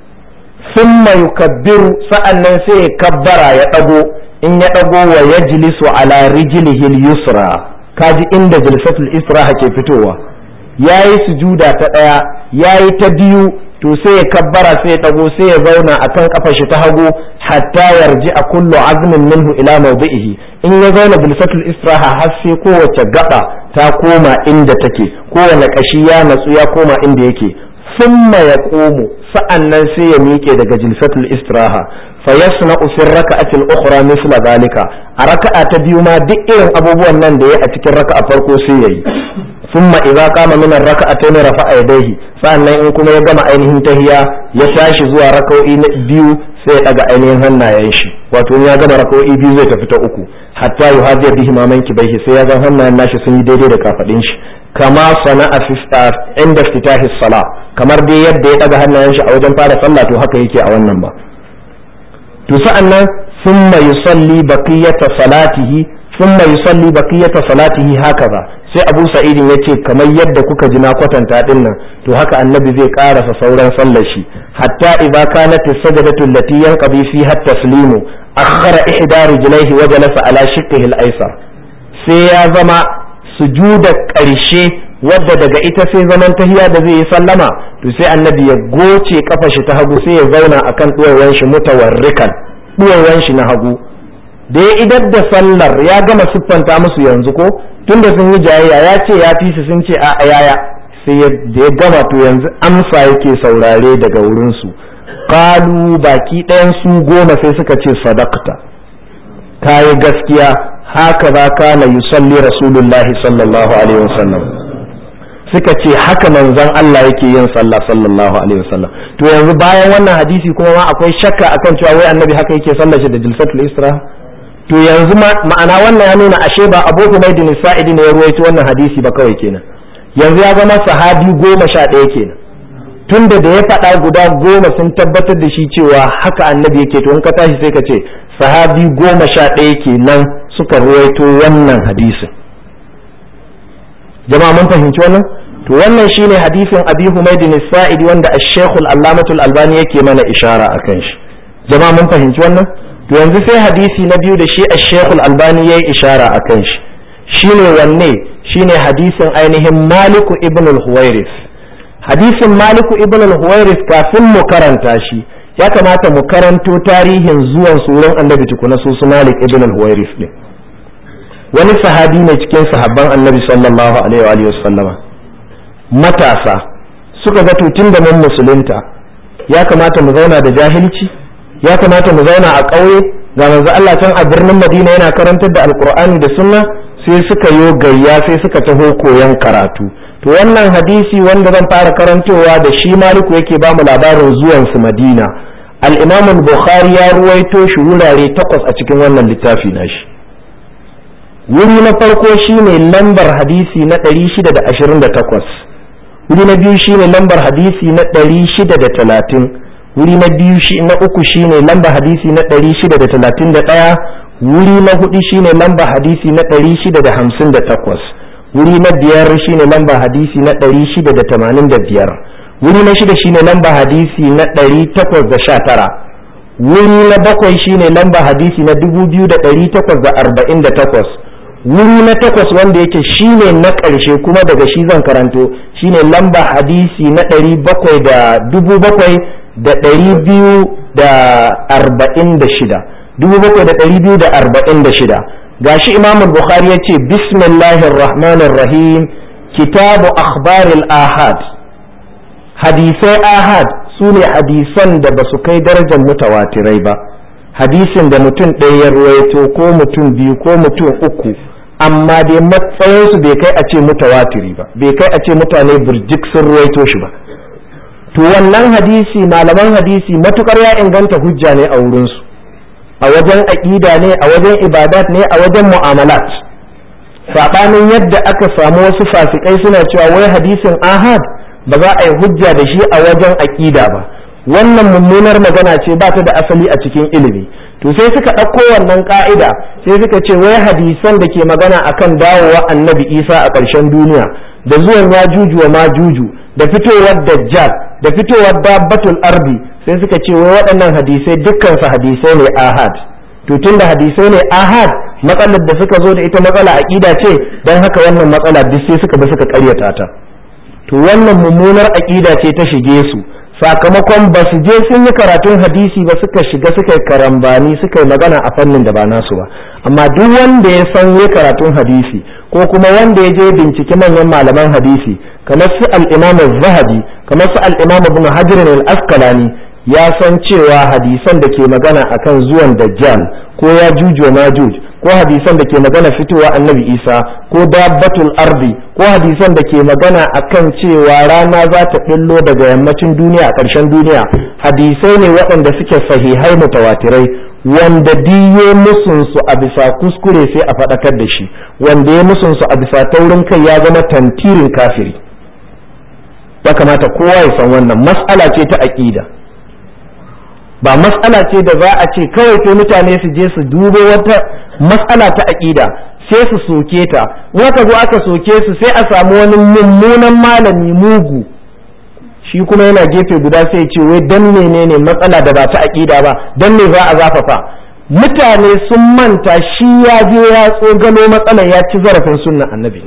thumma yukabbiru sa'annan sai ya kabbara ya dago in ya dago wa yajlisu ala rijlihi al-yusra kaji inda jilsatul israha ke fitowa yayi sujuda ta daya yayi ta biyu to sai ya kabbara sai ya dago sai ya zauna akan kafar shi ta hagu hatta yarji a kullu azmin minhu ila mawdi'ihi in ya zauna bilsatul israha har sai kowace gaba ta koma inda take kowane kashi ya natsu ya koma inda yake thumma yaqumu sa'annan sai ya miƙe daga jilsatul istiraha fa yasna'u fi raka'ati al-ukhra misla zalika a raka'a ta biyu ma duk irin abubuwan nan da ya a cikin raka'a farko sai yayi thumma idza qama min ar-raka'atayn rafa'a yadayhi sa'annan in kuma ya gama ainihin tahiya ya tashi zuwa raka'o'i na biyu sai ya daga ainihin hannayen shi wato in ya gama raka'o'i biyu zai tafi ta uku hatta yuhadiya bihi ma manki bai sai ya ga hannayen nashi sun yi daidai da kafadin shi kama sana'a inda iftitahi sala kamar dai yadda ya daga hannayen shi a wajen fara sallah to haka yake a wannan ba to sa'annan thumma yusalli baqiyata salatihi thumma yusalli baqiyata salatihi hakaza sai Abu Sa'id yace kamar yadda kuka ji na kwatanta din nan to haka annabi zai karasa sauran sallar shi hatta idza kanat as-sajdatu allati yanqadi fiha at-taslimu akhara ihda rijlaihi wa jalasa ala shiqqihi al-aysar sai ya zama sujuda ƙarshe wadda daga ita sai zaman tahiya da zai yi sallama to sai annabi ya goce kafa shi ta hagu sai ya zauna akan duwawan shi mutawarrikan duwawan shi na hagu da ya idar da sallar ya gama siffanta musu yanzu ko tunda sun yi jayayya ya ce ya fi su sun ce a yaya sai da ya gama to yanzu amsa yake saurare daga wurin su kalu baki ɗayan su goma sai suka ce sadaqta kayi gaskiya haka za kana yusalli rasulullahi sallallahu alaihi wasallam suka ce haka manzon Allah yake yin sallah sallallahu alaihi wasallam to yanzu bayan wannan hadisi kuma ma akwai shakka akan cewa wai annabi haka yake sallar shi da jilsatul isra to yanzu ma'ana wannan ya nuna ashe ba Abu Humayd bin Sa'id ne ya ruwaito wannan hadisi ba kawai kenan yanzu ya zama sahabi goma sha ɗaya kenan tunda da ya faɗa guda goma sun tabbatar da shi cewa haka annabi yake to in ka tashi sai ka ce sahabi goma sha ɗaya kenan suka ruwaito wannan hadisin jama'a mun fahimci wannan to wannan shine hadisin abi humaydin sa'idi wanda ash-shaykh al-allamatul albani yake mana ishara akan shi jama'a mun fahimci wannan to yanzu sai hadisi na biyu da shi ash-shaykh al-albani yayi ishara akan shi shine wanne shine hadisin ainihin maliku ibn al-huwairis hadisin maliku ibn al-huwairis kafin mu karanta shi ya kamata mu karanto tarihin zuwan suran annabi tukuna su su malik ibn al-huwairis din wani sahabi ne cikin sahabban annabi sallallahu alaihi wa sallama matasa suka ga tutun da mun musulunta ya kamata mu zauna da jahilci ya kamata mu zauna a ƙauye ga manzo Allah can a birnin Madina yana karantar da alkur'ani da sunna sai suka yo gayya sai suka taho koyon karatu to wannan hadisi wanda zan fara karantowa da shi maliku yake ba mu labarin zuwan su madina al-imam bukhari ya ruwaito shi wurare takwas a cikin wannan littafi nashi wuri na farko shine lambar hadisi na 628 wuri na biyu shine lambar hadisi na 630 wuri na biyu shi na uku shine lambar hadisi na 631 wuri na hudu shine lambar hadisi na 658 wuri na biyar shine lamba hadisi na ɗari shida da tamanin da biyar wuri na shida shine lamba hadisi na ɗari takwas da sha tara wuri na bakwai shine lamba hadisi na dubu biyu da ɗari takwas da arba'in da takwas wuri na takwas wanda yake shine na ƙarshe kuma daga shi zan karanto shine lamba hadisi na ɗari bakwai da dubu bakwai da ɗari biyu da arba'in da shida dubu bakwai da ɗari biyu da arba'in da shida gashi imam bukhari ya ce bismillahir rahmanir rahim kitabu akhbaril ahad hadisai ahad su ne hadisan da ba su kai darajar mutawatirai ba hadisin da mutum ɗaya ya ruwaito ko mutum biyu ko mutum uku amma dai matsayinsu bai kai a ce mutawatiri ba bai kai a ce mutane burjik sun ruwaito shi ba to wannan hadisi malaman hadisi matukar ya inganta hujja ne a wurinsu a wajen aƙida ne a wajen ibadat ne a wajen mu'amalat saɓanin yadda aka samu wasu fasikai suna cewa wai hadisin ahad ba za a yi hujja da shi a wajen aƙida ba wannan mummunar magana ce ba ta da asali a cikin ilimi to sai suka ɗauko wannan ƙa'ida sai suka ce wai hadisan da ke magana akan dawowa annabi isa a ƙarshen duniya da zuwan ya juju wa ma juju da fitowar dajjal da fitowar dabbatul ardi sai suka ce wai waɗannan hadisai dukkansu hadisai ne ahad to tun da hadisai ne ahad matsalar da suka zo da ita matsala aƙida ce don haka wannan matsala duk sai suka bi suka ƙaryata ta to wannan mummunar aƙida ce ta shige su sakamakon ba su je sun yi karatun hadisi ba suka shiga suka yi karambani suka yi magana a fannin da ba nasu ba amma duk wanda ya san yi karatun hadisi ko kuma wanda ya je binciki manyan malaman hadisi kamar su al-imam zahabi kamar su al-imam ibn hajar al-asqalani ya san cewa hadisan da ke magana akan zuwan dajjal ko ya jujo majuj ko hadisan da ke magana fitowa annabi isa ko dabbatul ardi ko hadisan da ke magana akan cewa rana za ta ɓillo daga yammacin duniya a ƙarshen duniya hadisai ne waɗanda suke sahihai mutawatirai wanda diye musunsu a bisa kuskure sai a faɗakar da shi wanda ya musunsu a bisa taurin kai ya zama tantirin kafiri ya kamata kowa ya san wannan mas'ala ce ta aƙida ba matsala ce da za a ce kawai sai mutane su je su dubo wata matsala ta aƙida sai su soke ta wata zo aka soke su sai a samu wani mummunan malami mugu shi kuma yana gefe guda sai ce wai dan menene matsala da ba ta aƙida ba dan me za a zafafa mutane sun manta shi ya je ya tsogalo matsalar ya ci zarafin sunnan annabi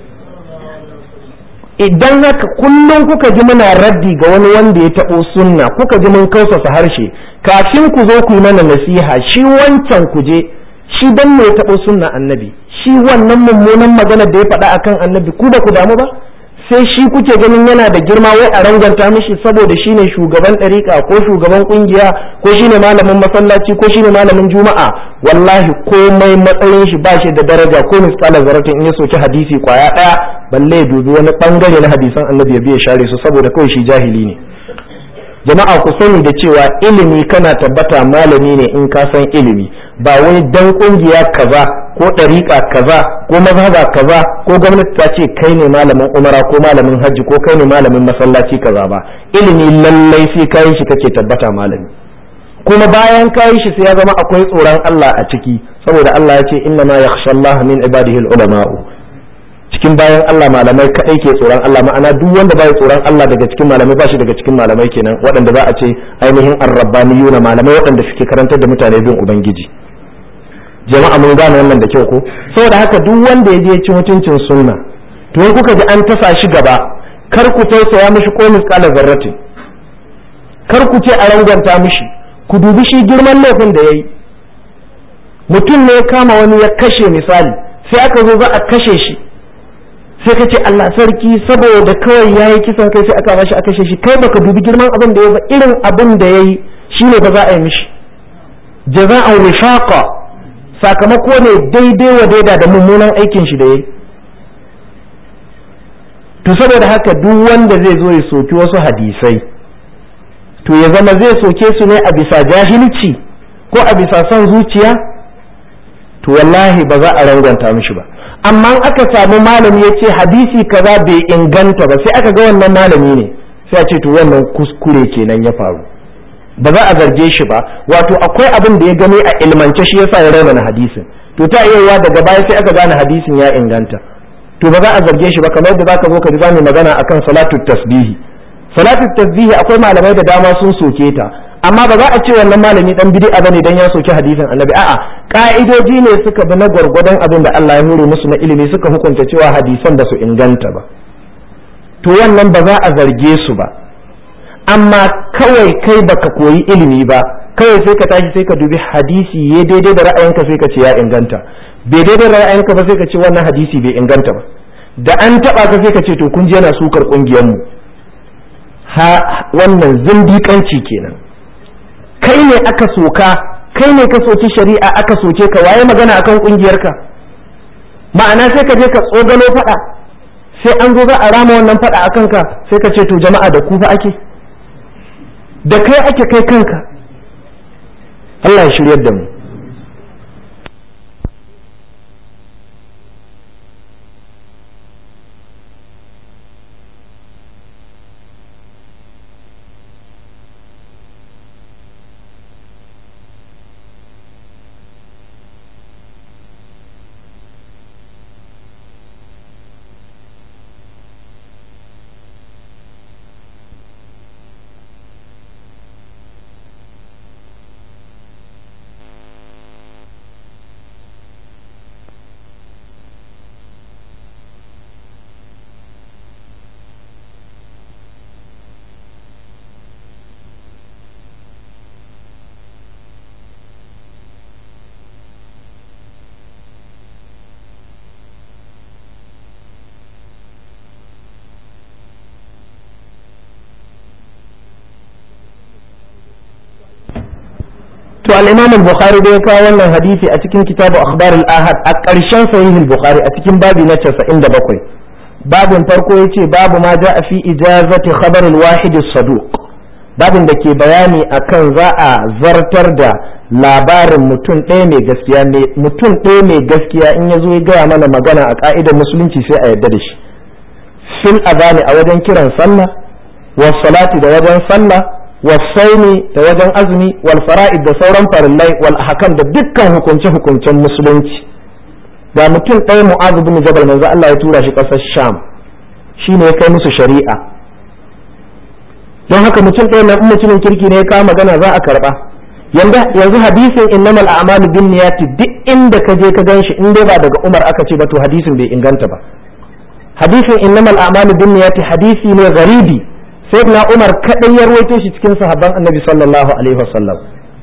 idan haka kullum kuka ji muna raddi ga wani wanda ya taɓo sunna kuka ji mun kausasa harshe kafin ku zo ku yi mana nasiha shi wancan ku je shi dan ne ya taɓo sunna annabi shi wannan mummunan magana da ya faɗa akan annabi ku ba ku damu ba sai shi kuke ganin yana da girma wai a ranganta mishi saboda shi ne shugaban ɗariƙa ko shugaban ƙungiya ko shi ne malamin masallaci ko shi ne malamin juma'a wallahi komai matsayin shi ba shi da daraja ko misƙala zaratin in ya soki hadisi kwaya ɗaya balle ya dubi wani ɓangare na hadisan annabi ya biya share su saboda kawai shi jahili ne jama'a ku sani da cewa ilimi kana tabbata malami ne in ka san ilimi ba wai dan ƙungiya kaza ko ɗariƙa kaza ko mazhaba kaza ko gwamnati ta ce kai ne malamin umara ko malamin hajji ko kai ne malamin masallaci kaza ba ilimi lallai sai kayan shi kake tabbata malami kuma bayan kayan shi sai ya zama akwai tsoron Allah a ciki saboda Allah ya ce inna ma yakhsha Allah min ibadihi ulama'u cikin bayan Allah malamai kadai ke tsoron Allah ma'ana duk wanda bai tsoron Allah daga cikin malamai ba shi daga cikin malamai kenan waɗanda za a ce ainihin arrabbaniyuna malamai waɗanda suke karantar da mutane bin ubangiji jama'a mun gane wannan da kyau ko saboda haka duk wanda ya je ci mutuncin sunna to in kuka ji an tasa shi gaba kar ku tausaya mishi ko misqala zarrati kar ku ce a rangwanta mishi ku dubi shi girman laifin da yayi mutum ne ya kama wani ya kashe misali sai aka zo za a kashe shi sai ka ce Allah sarki saboda kawai yayi kisan kai sai aka bashi a kashe shi kai baka dubi girman abin da ya ba irin abin da yayi shine ba za a yi mishi jaza'an wifaqa sakamako ne daidai wa daida da mummunan aikin shi da ya to saboda haka duk wanda zai zo ya soki wasu hadisai to ya zama zai soke su ne a bisa jahilci ko a bisa son zuciya to wallahi ba za a rangwanta mishi ba amma aka samu malami ya ce hadisi kaza bai inganta ba sai aka ga wannan malami ne sai a ce to wannan kuskure kenan ya faru ba za a zarge shi ba wato akwai abin da ya gani a ilmance shi yasa ya raunana hadisin to ta iya daga baya sai aka gane hadisin ya inganta to ba za a zarge shi ba kamar yadda zaka zo ka ji za mu magana akan salatu tasbihi salatu tasbihi akwai malamai da dama sun soke ta amma ba za a ce wannan malami dan bid'a bane dan ya soki hadisin annabi a'a ka'idoji ne suka bi na gwargwadon abin da Allah ya nure musu na ilimi suka hukunta cewa hadisan ba su inganta ba to wannan ba za a zarge su ba amma kawai kai baka koyi ilimi ba kawai sai ka tashi sai ka dubi hadisi ya daidai da ra'ayinka sai ka ce ya inganta bai daidai da ra'ayinka ba sai ka ce wannan hadisi bai inganta ba da an taba ka sai ka ce to kun je yana sukar kungiyar mu ha wannan zindiƙanci kenan kai ne aka soka kai ne ka soki shari'a aka soke ka waye magana akan kungiyarka ma'ana sai ka je ka tsogalo fada sai an zo za a rama wannan fada akan ka sai ka ce to jama'a da ku fa ake da kai ake kai kanka Allah ya shiryar da mu to al-Imam al-Bukhari da ya kawo wannan hadisi a cikin kitabu akhbar al-ahad a ƙarshen sahih al-Bukhari a cikin babi na 97 babin farko yace babu ma ja'a fi ijazati khabar al-wahid as-saduq babin da ke bayani akan za a zartar da labarin mutum ɗaya mai gaskiya mutum ɗaya mai gaskiya in ya zo ya gaya mana magana a ka'idar musulunci sai a yarda da shi fil azani a wajen kiran sallah was salati da wajen sallah wasaini da wajen azumi wal fara'id da sauran farillai wal ahkam da dukkan hukunce hukuncen musulunci ga mutum ɗaya mu'az bin jabal manzo Allah ya tura shi ƙasar sham shine ya kai musu shari'a don haka mutum ɗaya na mutumin kirki ne ya kawo magana za a karba yanzu hadisin innamal a'malu bin niyati duk inda ka je ka ganshi in dai ba daga Umar aka ce ba to hadisin bai inganta ba hadisin innamal a'malu bin niyati hadisi ne garibi sai na umar kaɗai ya ruwaito shi cikin sahabban annabi sallallahu alaihi wasallam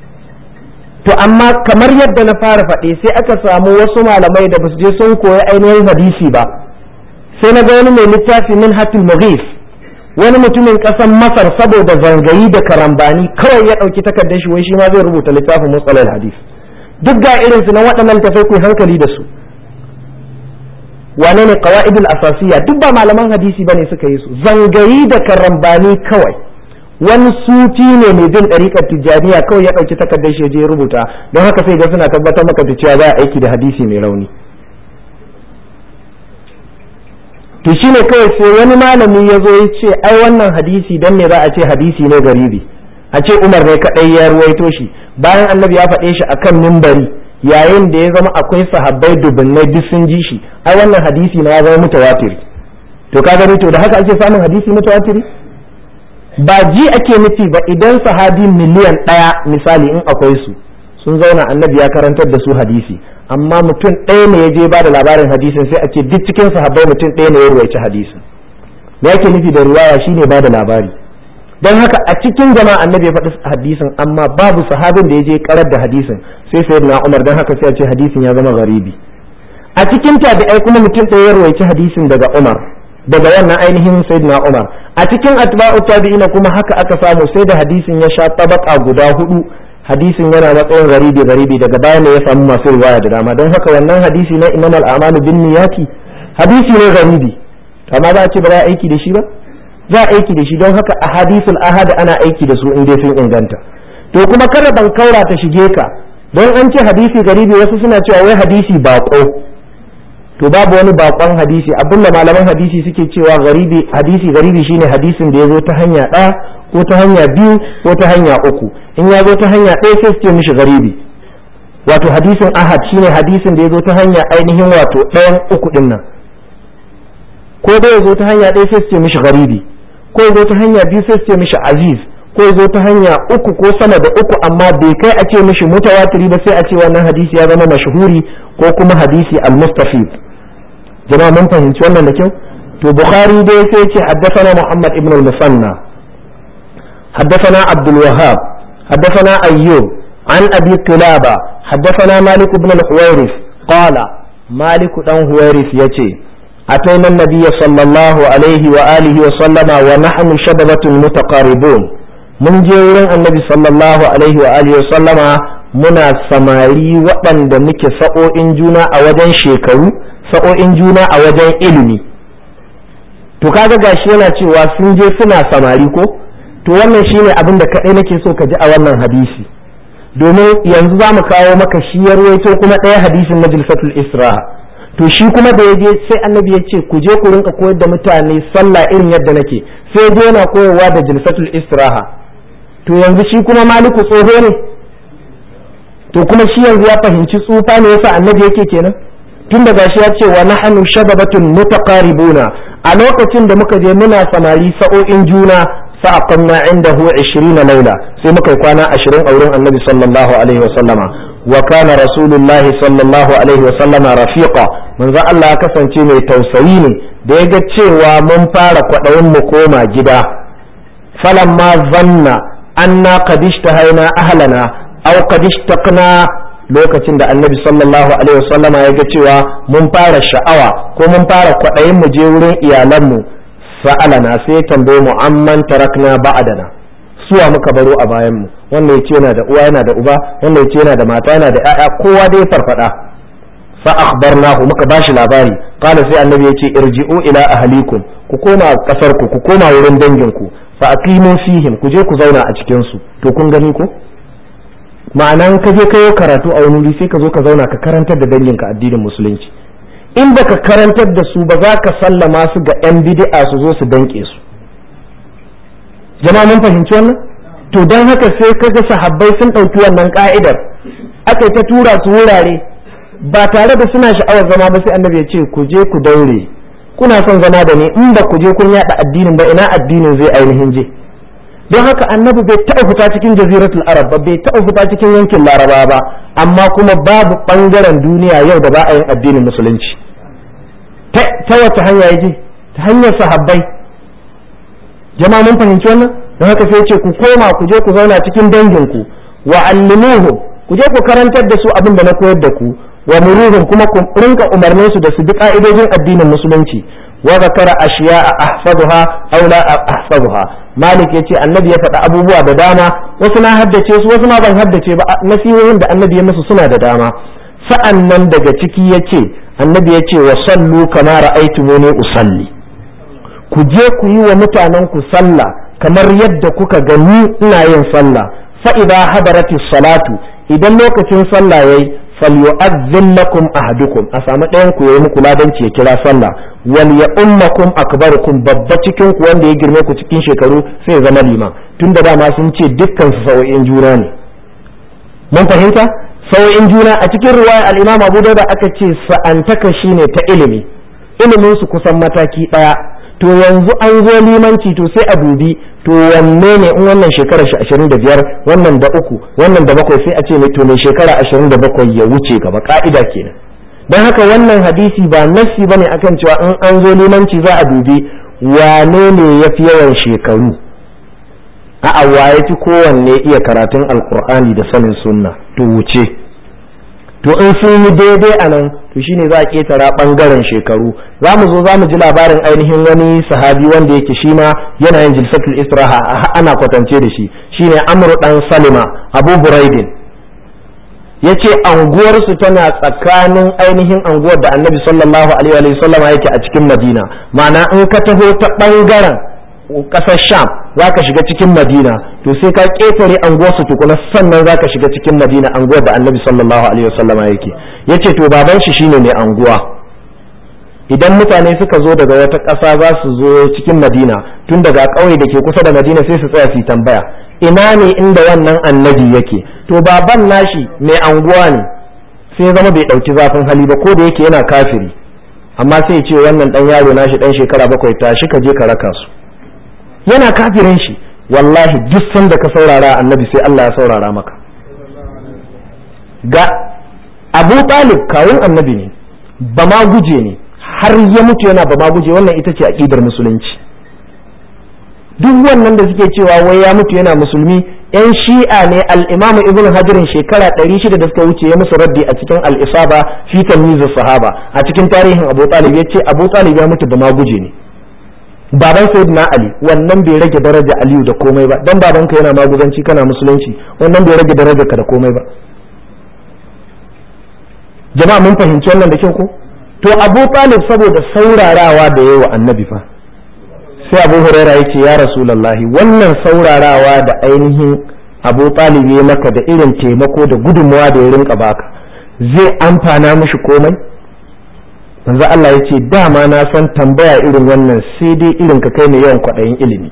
to amma kamar yadda na fara faɗi sai aka samu wasu malamai da basu je sun koyi ainihin hadisi ba sai na ga wani mai littafi min hatil mughis wani mutumin ƙasar masar saboda zangayi da karambani kawai ya ɗauki takardar shi wai shi ma zai rubuta littafin musalal hadis duk ga irinsu na waɗannan tafai ku hankali da su wane ne qawaidul asasiya duk ba malaman hadisi bane suka yi su zangayi da karambani kawai wani sufi ne mai bin ɗariƙar tijjaniya kawai ya ɗauki takardar shi je rubuta don haka sai ga suna tabbatar maka da cewa za a aiki da hadisi mai rauni to shine kawai sai wani malami ya zo ya ce ai wannan hadisi dan ne za a ce hadisi ne garibi a ce umar ne kaɗai ya ruwaito shi bayan annabi ya faɗe shi akan mimbari yayin da ya zama akwai sahabbai dubunnai duk sun ji shi ai wannan hadisi na ya zama mutawatiri to ka gani to da haka ake samun hadisi mutawatiri ba ji ake nufi ba idan sahabi miliyan ɗaya misali in akwai su sun zauna annabi ya karantar da su hadisi amma mutum ɗaya ne ya je ba da labarin hadisin sai a ce duk cikin sahabbai mutum ɗaya ne ya ruwaici hadisin me yake nufi da riwaya shine ba da labari don haka a cikin jama'a annabi ya faɗi hadisin amma babu sahabin da ya je karar da hadisin sai sai na umar don haka sai a ce hadisin ya zama garibi a cikin tabi'ai kuma mutum ɗaya ya rawaici hadisin daga umar daga wannan ainihin sayyidina umar a cikin atba'u tabi'ina kuma haka aka samu sai da hadisin ya sha tabaka guda hudu hadisin yana matsayin garibi garibi daga baya ne ya samu masu riwaya da dama don haka wannan hadisi na innamal a'malu bin niyati hadisi ne garibi amma za a ce ba za a aiki da shi ba za a aiki da shi don haka ahadisul ahad ana aiki da su in dai sun inganta to kuma kada ban kaura ta shige ka don an ce hadisi garibi wasu suna cewa wai hadisi bako to babu wani bakon hadisi abinda malaman hadisi suke cewa garibi hadisi garibi shine hadisin da ya zo ta hanya ɗaya ko ta hanya biyu ko ta hanya uku in ya zo ta hanya ɗaya sai su ce mishi garibi wato hadisin ahad shine hadisin da ya zo ta hanya ainihin wato ɗayan uku ɗin nan ko da ya zo ta hanya ɗaya sai su ce mishi garibi ko ya zo ta hanya biyu sai su ce mishi aziz ko ya zo ta hanya uku ko sama da uku amma bai kai a ce mishi mutawatiri ba sai a ce wannan hadisi ya zama mashhuri ko kuma hadisi al-mustafid jama'a mun fahimci wannan da kyau to bukhari dai sai ce haddathana muhammad ibn al-musanna haddathana abdul wahhab haddathana ayyub an abi qilaba haddathana malik ibn al-huwairis qala malik dan huwairis yace أتينا النبي صلى الله عليه وآله وسلم ونحن شببة متقاربون من جيران النبي صلى الله عليه وآله وسلم منا سماري وطن دمك سأو إنجونا أوجن شيكو سأو إنجونا أوجن إلمي to kaga gashi yana cewa sun je suna samari ko to wannan shine abin da kaɗai nake so ka ji a wannan hadisi domin yanzu za mu kawo maka shi ya ruwaito kuma ɗaya hadisin majlisatul isra'a to shi kuma da ya je sai annabi ya ce ku je ku rinka koyar da mutane sallah irin yadda nake sai je yana koyarwa da jilsatul istiraha to yanzu shi kuma maliku tsoho ne to kuma shi yanzu ya fahimci tsufa ne yasa annabi yake kenan tun da gashi ya ce wa nahnu shababatun mutaqaribuna a lokacin da muka je muna samari sa'o'in juna fa'aqamna indahu 20 laila sai muka yi kwana 20 a wurin annabi sallallahu alaihi wasallama wa kana rasulullahi sallallahu alaihi wasallama rafiqa manzo Allah ya kasance mai tausayi ne da ya ga cewa mun fara kwaɗayin mu koma gida falamma zanna anna qad ishtahaina ahlana aw qad ishtaqna lokacin da annabi sallallahu alaihi wasallama ya ga cewa mun fara sha'awa ko mun fara kwaɗayin mu je wurin iyalanmu sa'alana sai ya tambaye mu amman tarakna ba'dana suwa muka baro a bayan mu wannan yace yana da uwa yana da uba wannan yace yana da mata yana da ƴaƴa kowa dai farfada fa akhbarnahu muka bashi labari qala sai annabi yace irji'u ila ahlikum ku koma kasar ku ku koma wurin dangin ku fa aqimu fihim ku je ku zauna a cikin su to kun gani ko ma'ana ka je kayo karatu a wani wuri sai ka zo ka zauna ka karantar da danginka addinin musulunci in baka karantar da su ba za ka sallama su ga yan bid'a su zo su danke su jama'a mun fahimci wannan to don haka sai kaga sahabbai sun ɗauki wannan ka'idar aka ta tura su wurare ba tare da suna sha'awar zama ba sai annabi ya ce ku je ku daure kuna son zama da ni in ba ku je kun yada addinin ba ina addinin zai ainihin je don haka annabi bai taɓa fita cikin jaziratul arab ba bai taɓa fita cikin yankin laraba ba amma kuma babu ɓangaren duniya yau da ba a yin addinin musulunci ta wace hanya ya je ta hanyar sahabbai jama'a mun fahimci wannan don haka sai ce ku koma ku je ku zauna cikin danginku wa allimuhum ku je ku karantar da su abin da na koyar da ku wa muruhum kuma ku rinka umarnin su da su bi ka'idojin addinin musulunci wa zakara ashiya'a ahfazuha aw la ahfazuha malik yace annabi ya faɗi abubuwa da dama wasu na haddace su wasu ma ban haddace ba nasihohin da annabi ya musu suna da dama sa'an nan daga ciki yace annabi yace wa sallu kama ra'aytumuni usalli ku je ku yi wa mutanen ku sallah kamar yadda kuka gani ina yin sallah fa idza hadarati salatu idan lokacin sallah yayi falyu'adhdhin lakum ahadukum a samu ɗayan ku yayi muku ladanci ya kira sallah wal ya ummakum akbarukum babba cikin ku wanda ya girme ku cikin shekaru sai ya zama liman tunda dama sun ce dukkan su sau'in juna ne mun fahimta sau'in juna a cikin riwaya al-Imam Abu Dawud aka ce sa'antaka shine ta ilimi ilimin su kusan mataki daya to yanzu an zo limanci to sai a dubi to wanne ne in wannan shekara shi ashirin da biyar wannan da uku wannan da bakwai sai a ce mai to mai shekara ashirin da bakwai ya wuce gaba ka'ida kenan don haka wannan hadisi ba nassi bane akan cewa in an zo limanci za a dubi wane ne ya fi yawan shekaru a'a waye fi kowanne iya karatun alkur'ani da sanin sunna to wuce to in sun yi daidai a nan to shine za a ketara bangaren shekaru za mu zo za mu ji labarin ainihin wani sahabi wanda yake shi ma yana yin jilsatul israha ana kwatance da shi shine amru dan salima abu buraidin ya ce anguwarsu tana tsakanin ainihin anguwar da annabi sallallahu alaihi wa sallam yake a cikin madina ma'ana in ka taho ta ɓangaren ƙasar sham za ka shiga cikin madina to sai ka ƙetare anguwarsu tukuna sannan za ka shiga cikin madina anguwar da annabi sallallahu alaihi wa sallam yake ya ce to baban shi shine mai anguwa idan mutane suka zo daga wata ƙasa za su zo cikin madina tun daga ƙauye da ke kusa da madina sai su tsaya su tambaya ina ne inda wannan annabi yake to baban nashi mai anguwa ne sai zama bai ɗauki zafin hali ba ko da yake yana kafiri amma sai ce wannan ɗan yaro nashi ɗan shekara bakwai tashi ka je ka raka su yana kafirin shi wallahi duk sanda ka saurara annabi sai Allah ya saurara maka ga abu talib kawun annabi ne ba ma guje ne har ya mutu yana ba ma guje wannan ita ce aƙidar musulunci duk wannan da suke cewa wai ya mutu yana musulmi yan shi'a ne al-imam ibn hajarin shekara 600 da suka wuce ya musu raddi a cikin al-isaba fi tamyiz sahaba a cikin tarihin abu talib ya ce abu talib ya mutu ba ma guje ne baban sayyidina ali wannan bai rage daraja aliyu da komai ba dan babanka yana maguzanci kana musulunci wannan bai rage daraja ka da komai ba jama'a mun fahimci wannan da kyau ko to abu talib saboda saurarawa da yawa annabi fa sai abu huraira ya ce ya rasulallahi wannan saurarawa da ainihin abu talib ya maka da irin taimako da gudunmawa da ya rinka baka zai amfana mishi komai manzo Allah ya ce dama na san tambaya irin wannan sai dai irin ka kai mai yawan kwaɗayin ilimi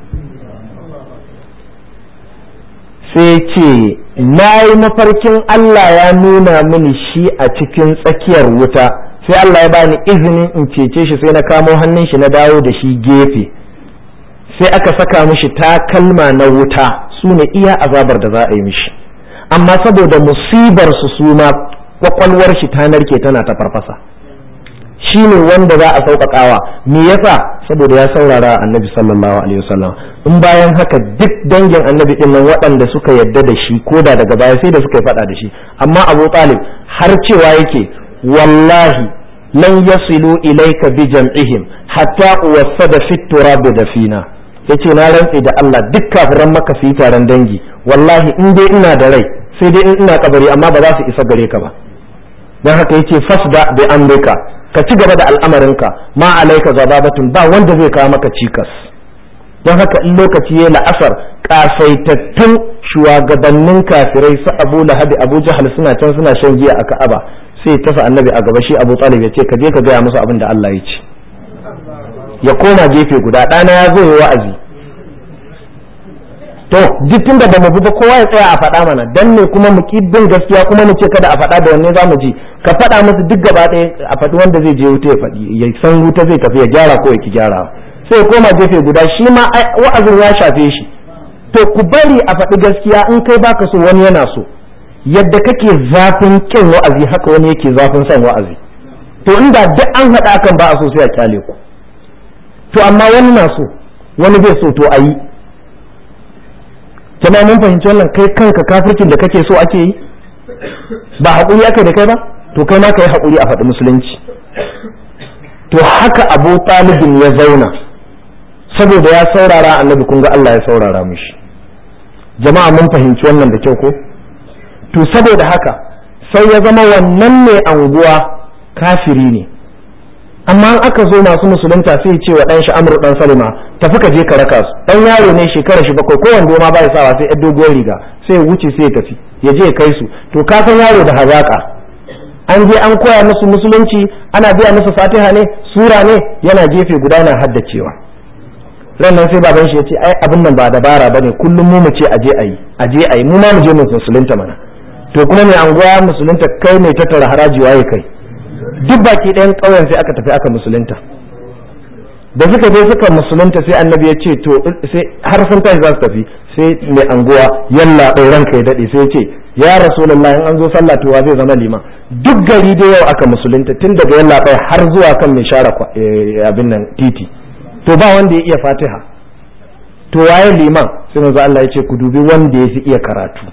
sai ce na yi mafarkin Allah ya nuna mini shi a cikin tsakiyar wuta sai Allah ya bani izinin in cece shi sai na kamo hannun shi na dawo da shi gefe sai aka saka mishi takalma na wuta su ne iya azabar da za a yi mishi amma saboda musibar su suma kwakwalwar shi ta narke tana ta farfasa shi ne wanda za a sauƙaƙawa me yasa saboda ya saurara annabi sallallahu alaihi wasallam in bayan haka duk dangin annabi din nan waɗanda suka yadda da shi ko da daga baya sai da suka yi faɗa da shi amma abu talib har cewa yake wallahi lan yasilu ilayka bi jam'ihim hatta uwassada fit turab dafina yace na rantse da Allah duk kafiran maka su yi taron dangi wallahi in dai ina da rai sai dai in ina kabari amma ba za su isa gare ka ba dan haka yace fasda bi amrika ka ci gaba da al'amarinka ma alaika zababatun ba wanda zai kawo maka cikas don haka in lokaci ya la'asar kasaitattun shugabannin kafirai su abu lahabi abu jahal suna can suna shan giya a ka'aba sai tafi annabi a gaba shi abu talib ya ce ka je ka gaya musu abin da Allah ya ce ya koma gefe guda ɗana ya zo ya wa'azi to duk tun da bamu bi ba kowa ya tsaya a faɗa mana dan ne kuma mu ki bin gaskiya kuma mu ce kada a faɗa da wanne zamu ji ka faɗa musu duk gaba ɗaya a faɗi wanda zai je wuta ya faɗi ya san wuta zai tafi ya gyara ko ya ki gyara sai ya koma gefe guda shi ma wa'azin ya shafe shi to ku bari a faɗi gaskiya in kai baka so wani yana so yadda kake zafin kin wa'azi haka wani yake zafin son wa'azi to inda duk an haɗa kan ba a so sai a kyale ku to amma wani na so wani bai so to a yi jama'a mun fahimci wannan kai kanka kafircin da kake so ake yi ba haƙuri aka da kai ba to kai ma ka yi haƙuri a faɗi musulunci to haka abu talibin ya zauna saboda ya saurara annabi kun ga Allah ya saurara mishi jama'a mun fahimci wannan da kyau ko to saboda haka sai ya zama wannan mai anguwa kafiri ne amma in aka zo masu musulunta sai ya ce wa ɗan shi amru ɗan salima tafi ka je ka raka su ɗan yaro ne shekara shi bakwai ko wando ma bai sawa sai ɗan doguwar riga sai ya wuce sai ya tafi ya je ya kai su to ka san yaro da hazaka an je an koya musu musulunci ana biya musu fatiha ne sura ne yana gefe guda na haddacewa rannan sai baban shi ya ce ai abin nan ba dabara bane kullum mu mu ce aje ayi aje ayi mu ma mu je mu musulunta mana to kuma mai anguwa musulunta kai ne tattara haraji waye kai duk baki ɗayan ƙauyen sai aka tafi aka musulunta da suka je suka musulunta sai annabi ya ce to sai har sun tashi za su tafi sai mai anguwa yalla ɗai ranka ya daɗe sai ya ce ya rasulullah in an zo sallah to wa zai zama liman duk gari da yau aka musulunta tun daga yalla ɗai har zuwa kan mai share abin nan titi to ba wanda ya iya fatiha to waye liman sai manzo Allah ya ce ku dubi wanda ya fi iya karatu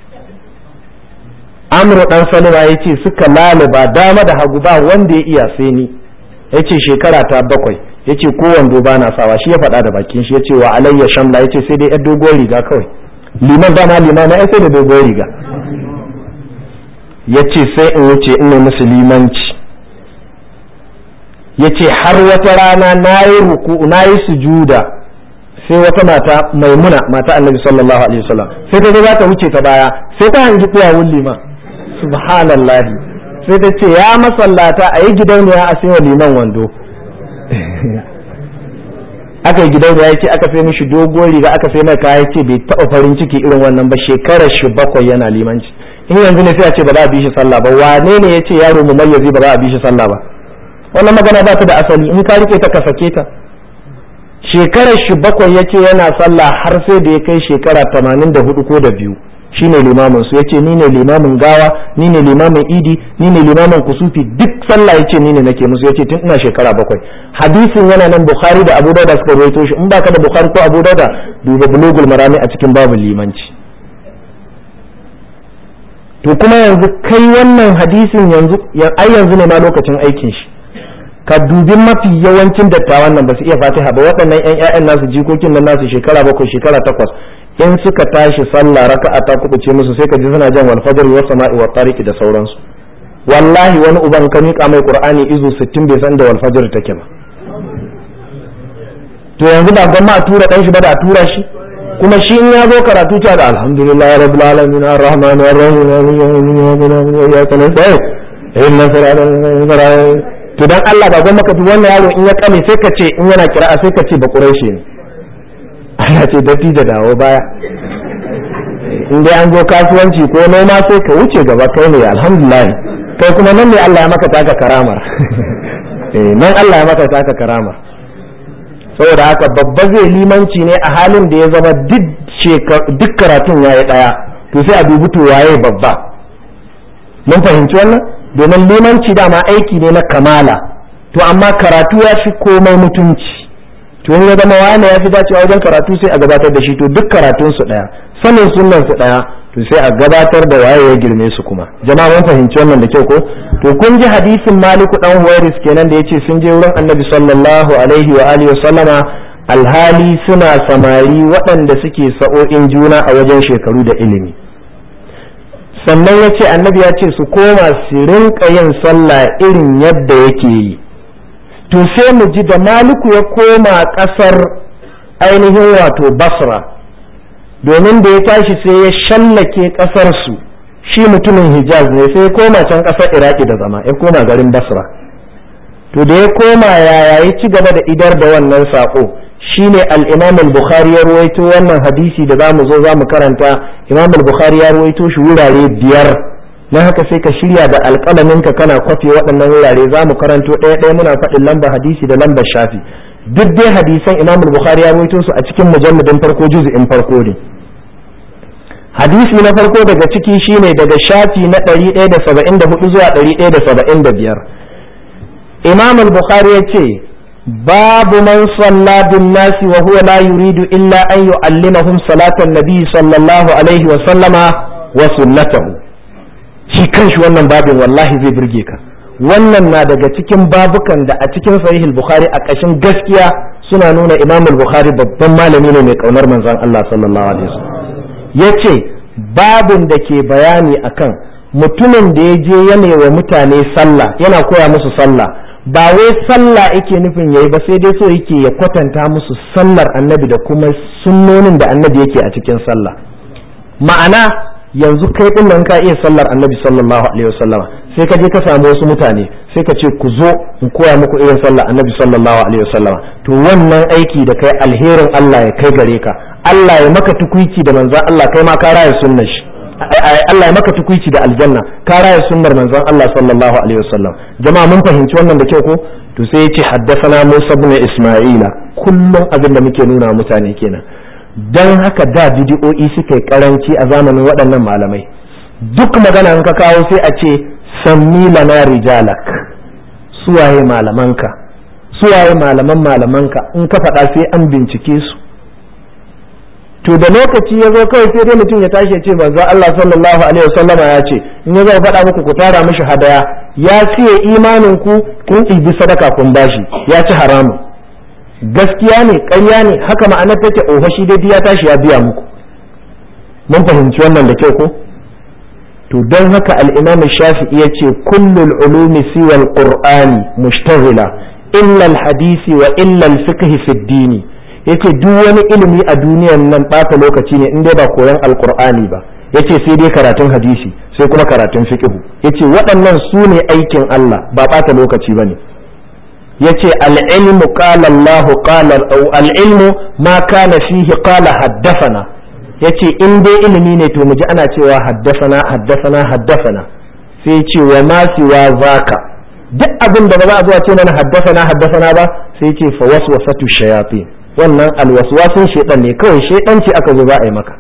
amru dan salima ya ce suka lalaba dama da hagu ba wanda ya iya sai ni ya ce shekara ta bakwai ya ce ko wando ba na sawa shi ya faɗa da bakin shi ya ce wa alayya shamla ya ce sai dai yar doguwar riga kawai liman dama liman na sai da doguwar riga ya ce sai in wuce ina musulmanci ya ce har wata rana na yi ruku na yi sujuda sai wata mata maimuna mata annabi sallallahu alaihi wasallam sai ta za ta wuce ta baya sai ta hangi tsayawun liman subhanallah sai ta ce ya masallata a yi gidauniya a sai liman wando aka yi gidauniya ya ce aka sai mishi dogon riga aka sai mai kaya ce bai taɓa farin ciki irin wannan ba shekarar shi bakwai yana limanci in yanzu ne sai a ce ba za a bi shi sallah ba wane ne ya ce yaro mu mayyazi ba za a bi shi sallah ba wannan magana ba ta da asali in ka rike ta ka sake ta shekarar shi bakwai ya ce yana sallah har sai da ya kai shekara tamanin da hudu ko da biyu shi ne limamin su ya ce ni ne limamin gawa ni ne limamin idi ni ne limamin kusufi duk sallah ya ce ni ne nake musu ya ce tun ina shekara bakwai hadisin yana nan bukhari da abu dauda suka rawaito shi in baka da bukhari ko abu dauda duba bulugul marami a cikin babu limanci to kuma yanzu kai wannan hadisin yanzu ai yanzu ne ma lokacin aikin shi ka dubi mafi yawancin dattawan nan ba su iya fatiha ba waɗannan ƴan ƴaƴan nasu jikokin nan nasu shekara bakwai shekara takwas in suka tashi sallah raka'a ta kubuce musu sai ka ji suna jan wal fajr wa sama'i wa tariqi da sauransu wallahi wani uban ka miƙa mai qur'ani izu 60 bai san da wal fajr take ba to yanzu ba gwamma a tura dan shi ba da a tura shi kuma shi in ya zo karatu ta da alhamdulillah rabbil alamin arrahman arrahim ya kana sai inna sirata to dan Allah ba gwamma ka wannan yaro in ya kame sai ka ce in yana kira'a sai ka ce ba quraishi ne Allah ce datti da dawo baya in dai an zo kasuwanci ko noma sai ka wuce gaba kai ne alhamdulillah kai kuma nan ne Allah ya maka taka karamar eh nan Allah ya maka taka karamar saboda haka babba zai limanci ne a halin da ya zama duk karatun ya yi ɗaya to sai a dubi to waye babba mun fahimci wannan domin limanci dama aiki ne na kamala to amma karatu ya fi komai mutunci to in ya zama wani ya fi dacewa wajen karatu sai a gabatar da shi to duk karatun su ɗaya sanin sunan su ɗaya to sai a gabatar da waye ya girme su kuma jama'a mun fahimci wannan da kyau ko to kun ji hadisin maliku dan huwairis kenan da yace sun je wurin annabi sallallahu alaihi wa alihi wa sallama alhali suna samari waɗanda suke sa'o'in juna a wajen shekaru da ilimi sannan ya ce annabi ya ce su koma su rinka yin sallah irin yadda yake yi to sai mu ji da maliku ya koma ƙasar ainihin wato basra domin da ya tashi sai ya shallake ƙasar su shi mutumin hijaz ne sai ya koma can ƙasar iraki da zama ya koma garin basra to da ya koma yaya ya ci gaba da idar da wannan saƙo shine al-imam al-bukhari ya ruwaito wannan hadisi da zamu zo zamu karanta imam al-bukhari ya ruwaito shi wurare biyar na haka sai ka shirya da alƙalamin ka kana kwafe waɗannan wurare zamu karanto ɗaya ɗaya muna faɗin lamba hadisi da lambar shafi duk dai hadisan imam al-bukhari ya ruwaito su a cikin mujalladin farko juz'in farko ne hadisi na farko daga ciki shine daga shafi na 174 zuwa 175 imam al-bukhari ya ce babu man salla bin nasi wa huwa la yuridu illa an yu'allimahum salatan nabi sallallahu alaihi wa sallama wa sunnatahu shi kanshi wannan babin wallahi zai burge ka wannan na daga cikin babukan da a cikin sahih al-bukhari a kashin gaskiya suna nuna imam al-bukhari babban malami ne mai kaunar manzon Allah sallallahu alaihi wasallam yace babin da ke bayani akan mutumin da ya je yana wa mutane sallah yana koya musu sallah ba wai sallah yake nufin yayi ba sai dai so yake ya kwatanta musu sallar annabi da kuma sunnonin da annabi yake a cikin sallah ma'ana yanzu kai din nan ka iya sallar annabi sallallahu alaihi wasallam sai ka je ka samu wasu mutane sai ka ce ku zo in koya muku irin sallar annabi sallallahu alaihi wasallam to wannan aiki da kai alherin Allah ya kai gare ka Allah ya maka tukuici da manzon Allah kai ma ka raya sunnar shi Allah ya maka tukuici da aljanna ka raya sunnar manzon Allah sallallahu alaihi wasallam jama'a mun fahimci wannan da kyau ko to sai yace haddathana Musa ibn Isma'ila kullum abin da muke nuna mutane kenan dan haka da bidiyo'i suka yi karanci a zamanin waɗannan malamai duk magana in ka kawo sai a ce sammi lana rijalak suwaye malamanka suwaye malaman malamanka in ka faɗa sai an bincike su to da lokaci ya zo kawai sai dai mutum ya tashi ya ce manzo Allah sallallahu alaihi wasallam ya ce in ya zo faɗa muku ku tara mishi hadaya ya siye imanin ku kun ɗibi sadaka kun bashi ya ci haramun gaskiya ne ƙarya ne haka ma'anar take oho shi dai ya tashi ya biya muku mun fahimci wannan da kyau ko to don haka al-imam shafi'i yace kullul ulumi siwa al-qur'ani mushtaghila illa al-hadisi wa illa al-fiqh fi ad-din yace duk wani ilimi a duniyar nan bata lokaci ne in dai ba koyon al-qur'ani ba yace sai dai karatun hadisi sai kuma karatun fiqh yace waɗannan su ne aikin Allah ba bata lokaci bane yace al-ilmu qala Allah qala al-ilmu ma kana fihi qala haddathana yace in dai ilimi ne to mu ji ana cewa haddasana haddasana haddasana sai ce wa ma siwa zaka duk abin da ba za a zuwa ce mana haddasana haddasana ba sai ce fa waswasatu shayatin wannan alwaswasin shedan ne kawai shedan ce aka zo za a yi maka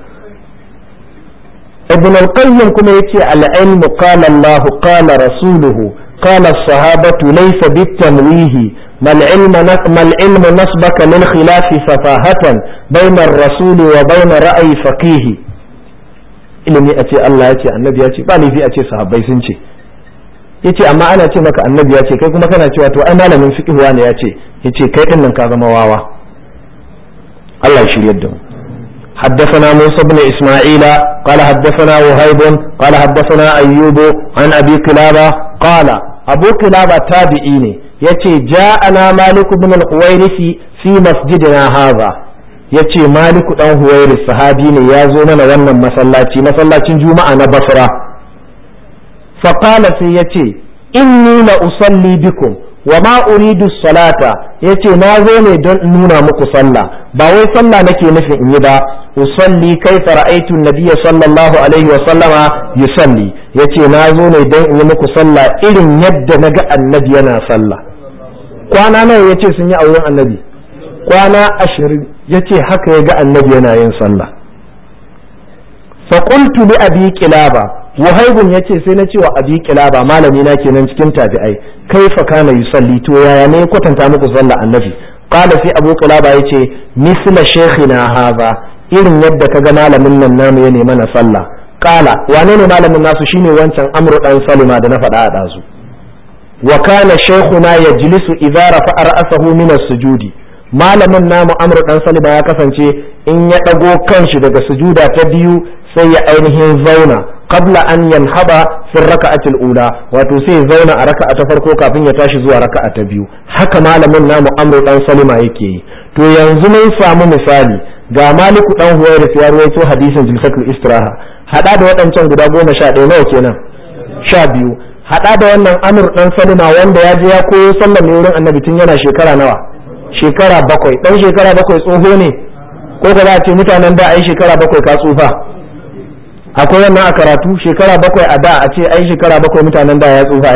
ibn al-qayyim kuma yace al-ilmu qala Allah qala rasuluhu qala as-sahabatu laysa bit-tamwihi ما العلم ما العلم نصبك للخلاف سفاهة بين الرسول وبين رأي فقيه ilimi a ce Allah ya ce annabi ya ce ba laifi a ce sahabbai sun ce yace amma ana ce maka annabi ya ce kai kuma kana cewa to ai malamin fiqh ne ya ce yace kai din nan ka zama wawa Allah ya shiryar da mu حدثنا موسى بن إسماعيل قال حدثنا وهيب قال حدثنا أيوب عن أبي قلابة قال أبو قلابة تابعيني yace ja'ana malik ibn al-huwairis fi masjidina hadha yace malik dan huwairis sahabi ne ya zo mana wannan masallaci masallacin juma'a na basra fa qala sai yace inni la usalli bikum wa ma uridu salata yace na zo ne don nuna muku sallah ba wai sallah nake nufin in yi ba usalli kaifa ra'aytu an-nabiy sallallahu alaihi wa sallama yusalli yace na zo ne don in yi muku sallah irin yadda naga annabi yana sallah kwana nawa ya ce sun yi auren annabi kwana ashirin ya ce haka ya ga annabi yana yin sallah faƙultu li abi kilaba wahaibun ya ce sai na cewa abi kilaba malami na kenan cikin tabi'ai kai fa kana yusalli to yaya ne kwatanta muku sallah annabi qala sai abu kilaba ya ce misla shaykhina haza irin yadda kaga malamin nan namu ya nema na sallah qala wane ne malamin nasu shine wancan amru dan salima da na faɗa a ɗazu وكان شيخنا يجلس إذا رفع رأسه من السجود malamin namu amru dan salima ya kasance in ya ɗago kanshi daga sujuda ta biyu sai ya ainihin zauna qabla an yanhaba fi raka'atil ula wato sai ya zauna a raka'a ta farko kafin ya tashi zuwa raka'a ta biyu haka malamin namu amru dan salima yake yi to yanzu mun samu misali ga maliku dan huwairis ya ruwaito hadisin jilsatul istiraha hada da waɗancan guda goma sha ɗaya nawa kenan sha biyu hada da wannan amur dan salima wanda ya je ya koyo sallar ne wurin annabi tun yana shekara nawa shekara bakwai dan shekara bakwai tsoho ne ko ka za a ce mutanen da ai shekara bakwai ka tsufa akwai wannan a karatu shekara bakwai a da a ce ai shekara bakwai mutanen da ya tsufa ai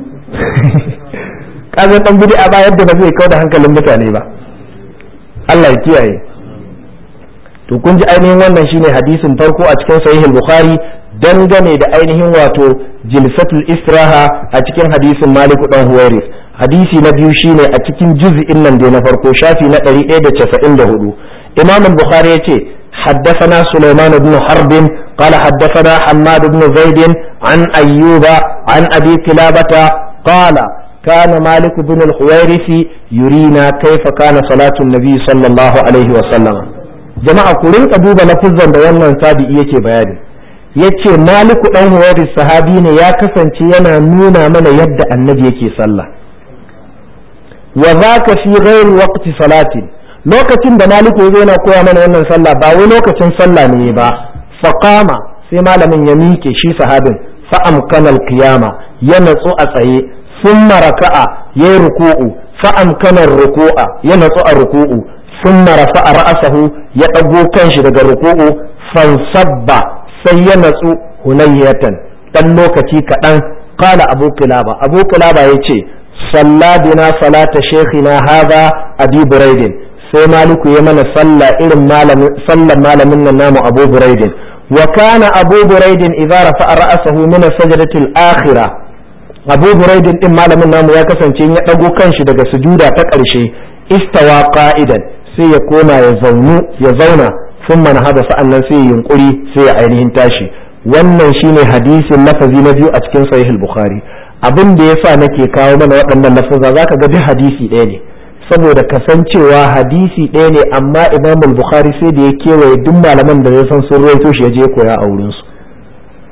kaga dan bidi a ba yadda ba zai kawo da hankalin mutane ba Allah ya kiyaye to kun ji ainihin wannan shine hadisin farko a cikin sahihul bukhari dangane da ainihin wato jilsatul istiraha a cikin hadisin maliku dan huwairis hadisi na biyu shine a cikin juz'in nan da na farko shafi na 194 imam al-bukhari yace حدثنا سليمان بن حرب قال حدثنا حماد بن زيد عن أيوب عن أبي كلابة قال كان مالك بن الحويرث يرينا كيف كان صلاة النبي صلى الله عليه وسلم جماعة كلين قدوب لفظا بيانا تابعي yake bayani ya ce maliku ɗan huwari sahabi ne ya kasance yana nuna mana yadda annabi yake sallah wa za ka fi ghairi waqti salatin lokacin da maliku ya yana koya mana wannan sallah ba wai lokacin sallah ne ba faqama sai malamin ya miƙe shi sahabin fa amkana qiyama ya natsu a tsaye thumma raka'a yayi ruku'u fa amkana ruku'a ya natsu a ruku'u thumma rafa'a ra'sahu ya dago kanshi daga ruku'u fansabba sai ya natsu hunayyatan dan lokaci kaɗan kala abu kilaba abu kilaba ya ce salladina salata shekhina haza abi buraidin sai maliku ya mana sallah irin sallan malamin nan namu abu buraidin wa kana abu buraidin idza rafa'a ra'sahu min as-sajdati al-akhirah abu buraidin din malamin namu ya kasance ya dago kanshi daga sujuda ta ƙarshe istawa qa'idan sai ya koma ya zaunu ya zauna sun mana hada sa'annan sai ya yunkuri sai ya ainihin tashi wannan shine hadisin lafazi na biyu a cikin sahih al-bukhari abin da yasa nake kawo mana waɗannan lafaza zaka ga duk hadisi ɗaya ne saboda kasancewa hadisi ɗaya ne amma imam al-bukhari sai da ya kewaye duk malaman da ya san sun rawaito shi ya je koya a wurin su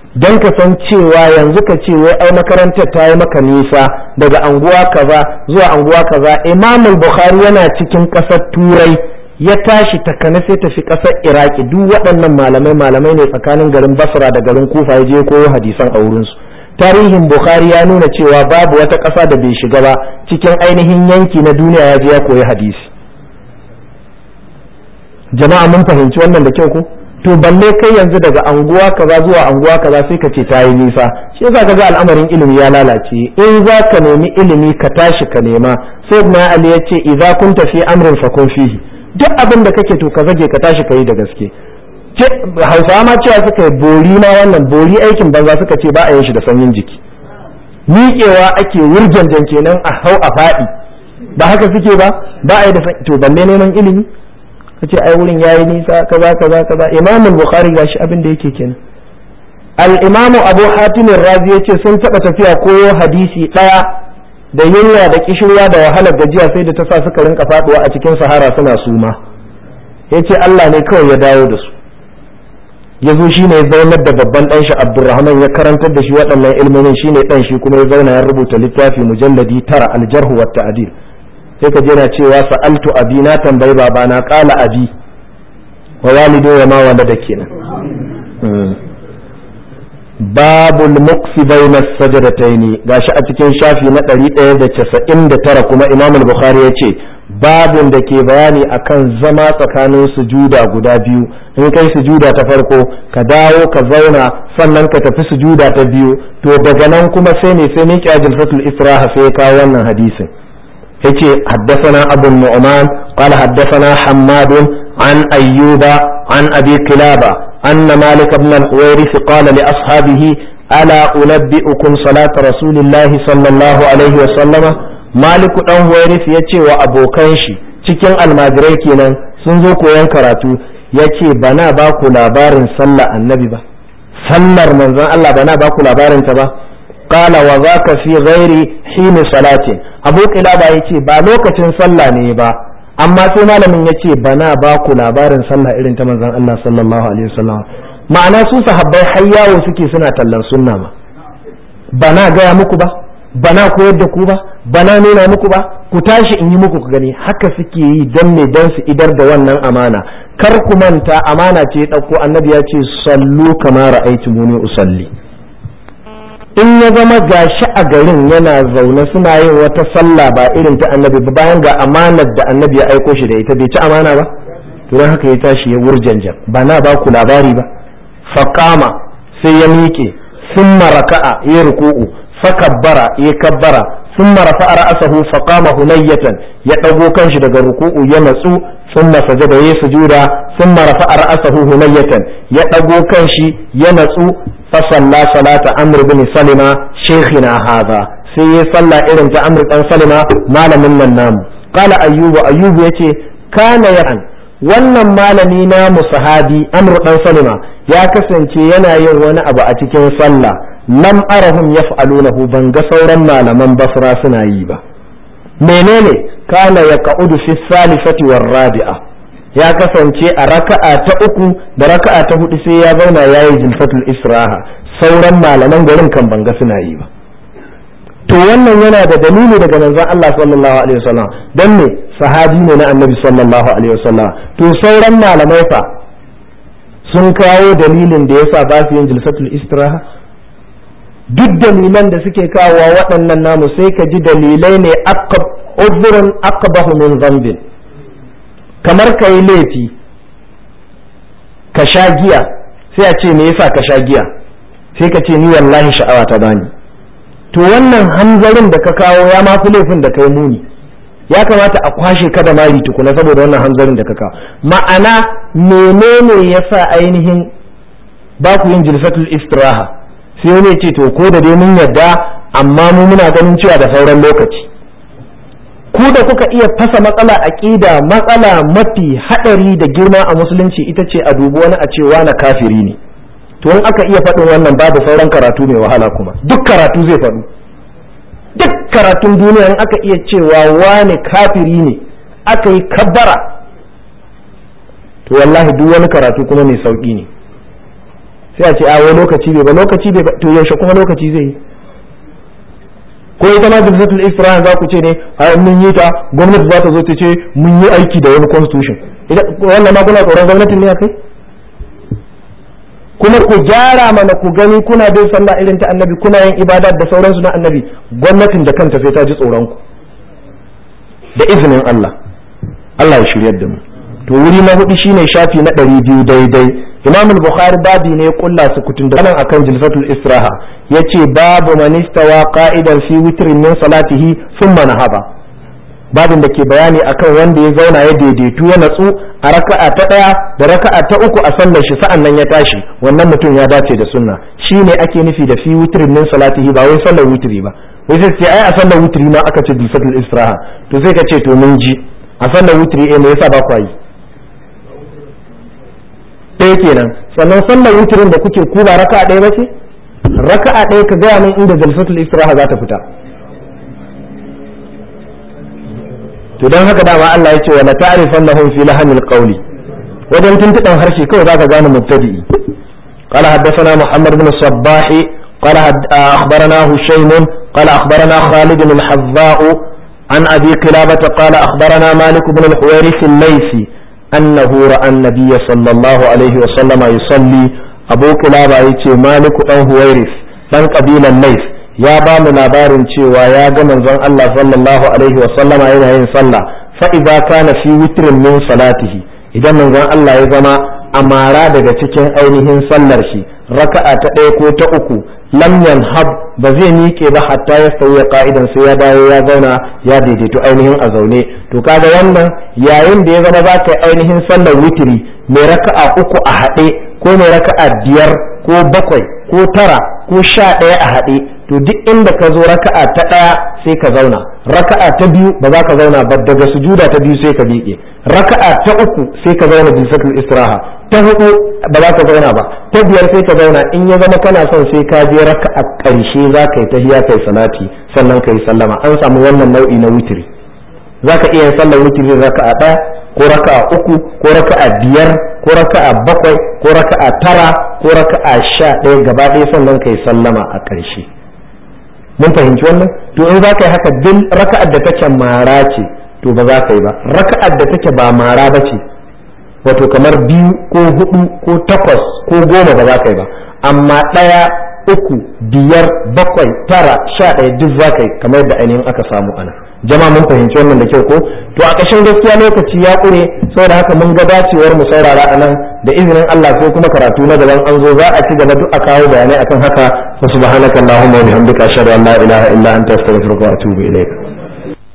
don ka san cewa yanzu ka ce wai ai makarantar ta yi maka nisa daga anguwa kaza zuwa anguwa kaza imamul bukhari yana cikin ƙasar turai ya tashi takana sai tafi ƙasar iraki duk waɗannan malamai malamai ne tsakanin garin basra da garin kufa ya je koyo hadisan a wurinsu tarihin bukhari ya nuna cewa babu wata ƙasa da bai shiga ba cikin ainihin yanki na duniya ya je ya koyi hadisi jama'a mun fahimci wannan da kyau ko to balle kai yanzu daga anguwa kaza zuwa anguwa kaza sai ka ce ta yi nisa shi yasa kaga al'amarin ilimi ya lalace in za ka nemi ilimi ka tashi ka nema sai na ali ya ce idza kunta fi amrin fakun fihi duk abin da kake to ka zage ka tashi ka yi da gaske hausawa ma cewa suka yi bori ma wannan bori aikin banza suka ce ba a yin shi da sanyin jiki miƙewa ake wurjanjan kenan a hau a faɗi ba haka suke ba ba a yi da to balle neman ilimi kace ai wurin yayi nisa kaza kaza kaza imam al-bukhari gashi abin da yake kenan al-imam abu hatim razi yace sun taba tafiya koyo hadisi daya da yunwa da kishirwa da wahalar gajiya sai da ta sa suka rinka faduwa a cikin sahara suna suma yace Allah ne kawai ya dawo da su ya zo shine ya zaunar da babban dan shi Abdurrahman ya karantar da shi waɗannan ilmomin shine dan shi kuma ya zauna ya rubuta littafi mujalladi tara al-jarh wa ta'dil sai ka je na cewa sa'altu abi na tambayi babana qala abi wa walidu wa ma walada kenan babul muqsi bayna sajdataini gashi a cikin shafi na 199 kuma imam al-bukhari yace babun da ke bayani akan zama tsakanin sujuda guda biyu in kai sujuda ta farko ka dawo ka zauna sannan ka tafi sujuda ta biyu to daga nan kuma sai ne sai miƙa jilfatul israha sai ya kawo wannan hadisin yace haddathana abu nu'man qala haddathana hammad an ayyuba an abi kilaba anna malik ibn al-huwairith qala li ashabihi ala unabbi'ukum salata rasulillahi sallallahu alaihi wa sallama malik dan huwairith yace wa abokan shi cikin almajirai kenan sun zo koyon karatu yace bana ba ku labarin sallar annabi ba sallar manzon Allah bana ba ku labarin ta ba qala wa zaka fi ghairi hin salatin abu kilaba yace ba lokacin sallah ne ba amma sai malamin yace bana ba ku labarin sallah irin ta manzon Allah sallallahu alaihi wasallam ma'ana su sahabbai har yawo suke suna tallan sunna ma bana gaya muku ba bana koyar da ku ba bana nuna muku ba ku tashi in yi muku ku gani haka suke yi don me don su idar da wannan amana kar ku manta amana ce ɗauko annabi ya ce sallu kama ra'aytumuni usalli in ya zama gashi a garin yana zaune suna yin wata sallah ba irin ta annabi ba bayan ga amanar da annabi ya aiko shi da ita bai ci amana ba to don haka ya tashi ya wurjanjan ba na ba ku labari ba faqama sai ya miƙe summa raka'a ya ruku'u fakabbara ya kabbara summa rafa'a ra'sahu faqama hunayyatan ya dago kanshi daga ruku'u ya natsu summa sajada ya sujuda summa rafa'a ra'sahu hunayyatan ya dago kanshi ya natsu fasalla salata amr bin salima shaykhina hadha sai ya salla irin ta amr dan salima malamin nan namu qala ayyubu ayyubu yace kana yan wannan malami na sahabi amr dan salima ya kasance yana yin wani abu a cikin sallah lam arahum yaf'alunahu ban ga sauran malaman basra suna yi ba menene kana yaqa'udu fi salifati war rabi'a ya kasance a raka'a ta uku da raka'a ta hudu sai ya zauna ya yi jilfatul israha sauran malaman garin kan banga suna yi ba to wannan yana da dalili daga manzon Allah sallallahu alaihi wasallam dan ne sahabi ne na annabi sallallahu alaihi wasallam to sauran malamai fa sun kawo dalilin da yasa ba su yin jilfatul istiraha duk dalilan da suke kawo waɗannan namu sai ka ji dalilai ne aqab udhrun aqbahu min dhanbin kamar ka yi laifi ka sha giya sai a ce me yasa ka sha giya sai ka ce ni wallahi sha'awa ta bani to wannan hanzarin da ka kawo ya ma fi laifin da kai muni ya kamata a kwashe ka da mari tukuna saboda wannan hanzarin da ka kawo ma'ana menene yasa ainihin ba ku yin jilsatul istiraha sai wani ce to ko da dai mun yadda amma mu muna ganin cewa da sauran lokaci ku da kuka iya fasa matsala aqida matsala mafi hadari da girma a musulunci ita ce a dubi wani a cewa na kafiri ne to in aka iya faɗin wannan babu sauran karatu mai wahala kuma duk karatu zai faɗu duk karatun duniya in aka iya cewa wani kafiri ne aka yi kabbara to wallahi duk wani karatu kuma mai sauƙi ne sai a ce a wai lokaci bai ba lokaci bai ba to yaushe kuma lokaci zai yi ko ita ma jilsatul istiraha za ku ce ne a mun yi ta gwamnati za ta zo ta ce mun yi aiki da wani constitution wannan ma kuna tsoron gwamnatin ne a kai kuma ku gyara mana ku gani kuna bin sallah irin ta annabi kuna yin ibada da sauransu na annabi gwamnatin da kanta sai ta ji tsoron ku da izinin Allah Allah ya shiryar da mu to wuri na hudu shine shafi na ɗari biyu daidai imam al-bukhari babi ne ya kulla su kutun da nan akan jilfatul israha yace babu man istawa qa'idan fi witrin min salatihi thumma nahaba babin da ke bayani akan wanda ya zauna ya daidaitu ya natsu a raka'a ta daya da raka'a ta uku a sallar shi sa'an nan ya tashi wannan mutum ya dace da sunna shine ake nufi da fi witrin min salatihi ba wai sallar witri ba wai sai ce ai a sallar witri ma aka ce jilfatul israha to sai ka ce to mun ji a sallar witri eh me yasa ba ku yi ɗaya kenan sannan sallar wutirin da kuke kuba raka'a ɗaya bace raka'a ɗaya ka gaya min inda jalsatul istiraha za ta fita to don haka dama Allah ya ce wa la ta'rifannahum fi lahanil qawli wajen tuntuɗan harshe kawai zaka gane mubtadi'i قال حدثنا محمد بن الصباح قال أخبرنا هشيم قال أخبرنا خالد الحذاء عن أبي قلابة قال أخبرنا مالك بن الحويرث الليثي أنه رأى النبي صلى الله عليه وسلم يصلي أبو كلابة يتي مالك أن هويرث من قبيل الليث يا بام labarin cewa ya ga manzon Allah sallallahu alaihi wa sallama yana yin sallah fa idza kana fi witrin min salatihi idan manzon Allah ya zama amara daga cikin ainihin sallar shi raka'a ta ɗaya ko ta uku lam yanhab ba zai miƙe ba hatta ya sauya ka'idan sai ya dawo ya zauna ya daidaito ainihin a zaune to kaga wannan yayin da ya zama za ka yi ainihin sallar witiri mai raka'a uku a haɗe ko mai raka'a biyar ko bakwai ko tara ko sha ɗaya a haɗe to duk inda ka zo raka'a ta ɗaya sai ka zauna raka'a ta biyu ba za ka zauna ba daga sujuda ta biyu sai ka miƙe raka'a ta uku sai ka zauna bisatul istiraha ta hudu ba za ka zauna ba ta biyar sai ka zauna in ya zama kana son sai ka je raka'a ƙarshe za ka yi tahiya kai salati sannan ka yi sallama an samu wannan nau'i na witiri za ka iya yin sallar witiri raka'a ɗaya ko raka'a uku ko raka'a biyar ko raka'a bakwai ko raka'a tara ko raka'a sha ɗaya gaba ɗaya sannan ka yi sallama a ƙarshe mun fahimci wannan to in za ka yi haka duk raka'ar da take mara ce to ba za ka yi ba raka'ar da take ba mara ba ce wato kamar biyu ko hudu ko takwas ko goma ba za ka yi ba amma ɗaya uku biyar bakwai tara sha ɗaya duk za ka yi kamar yadda ainihin aka samu ana jama mun fahimci wannan da kyau ko to a ƙashin gaskiya lokaci ya ƙure saboda haka mun ga dacewar mu saurara a nan da izinin Allah sai kuma karatu na gaban an zo za a ci gaba duk a kawo bayanai akan haka wa subhanaka allahumma wa bihamdika ashhadu an la ilaha illa anta astaghfiruka wa atubu ilayk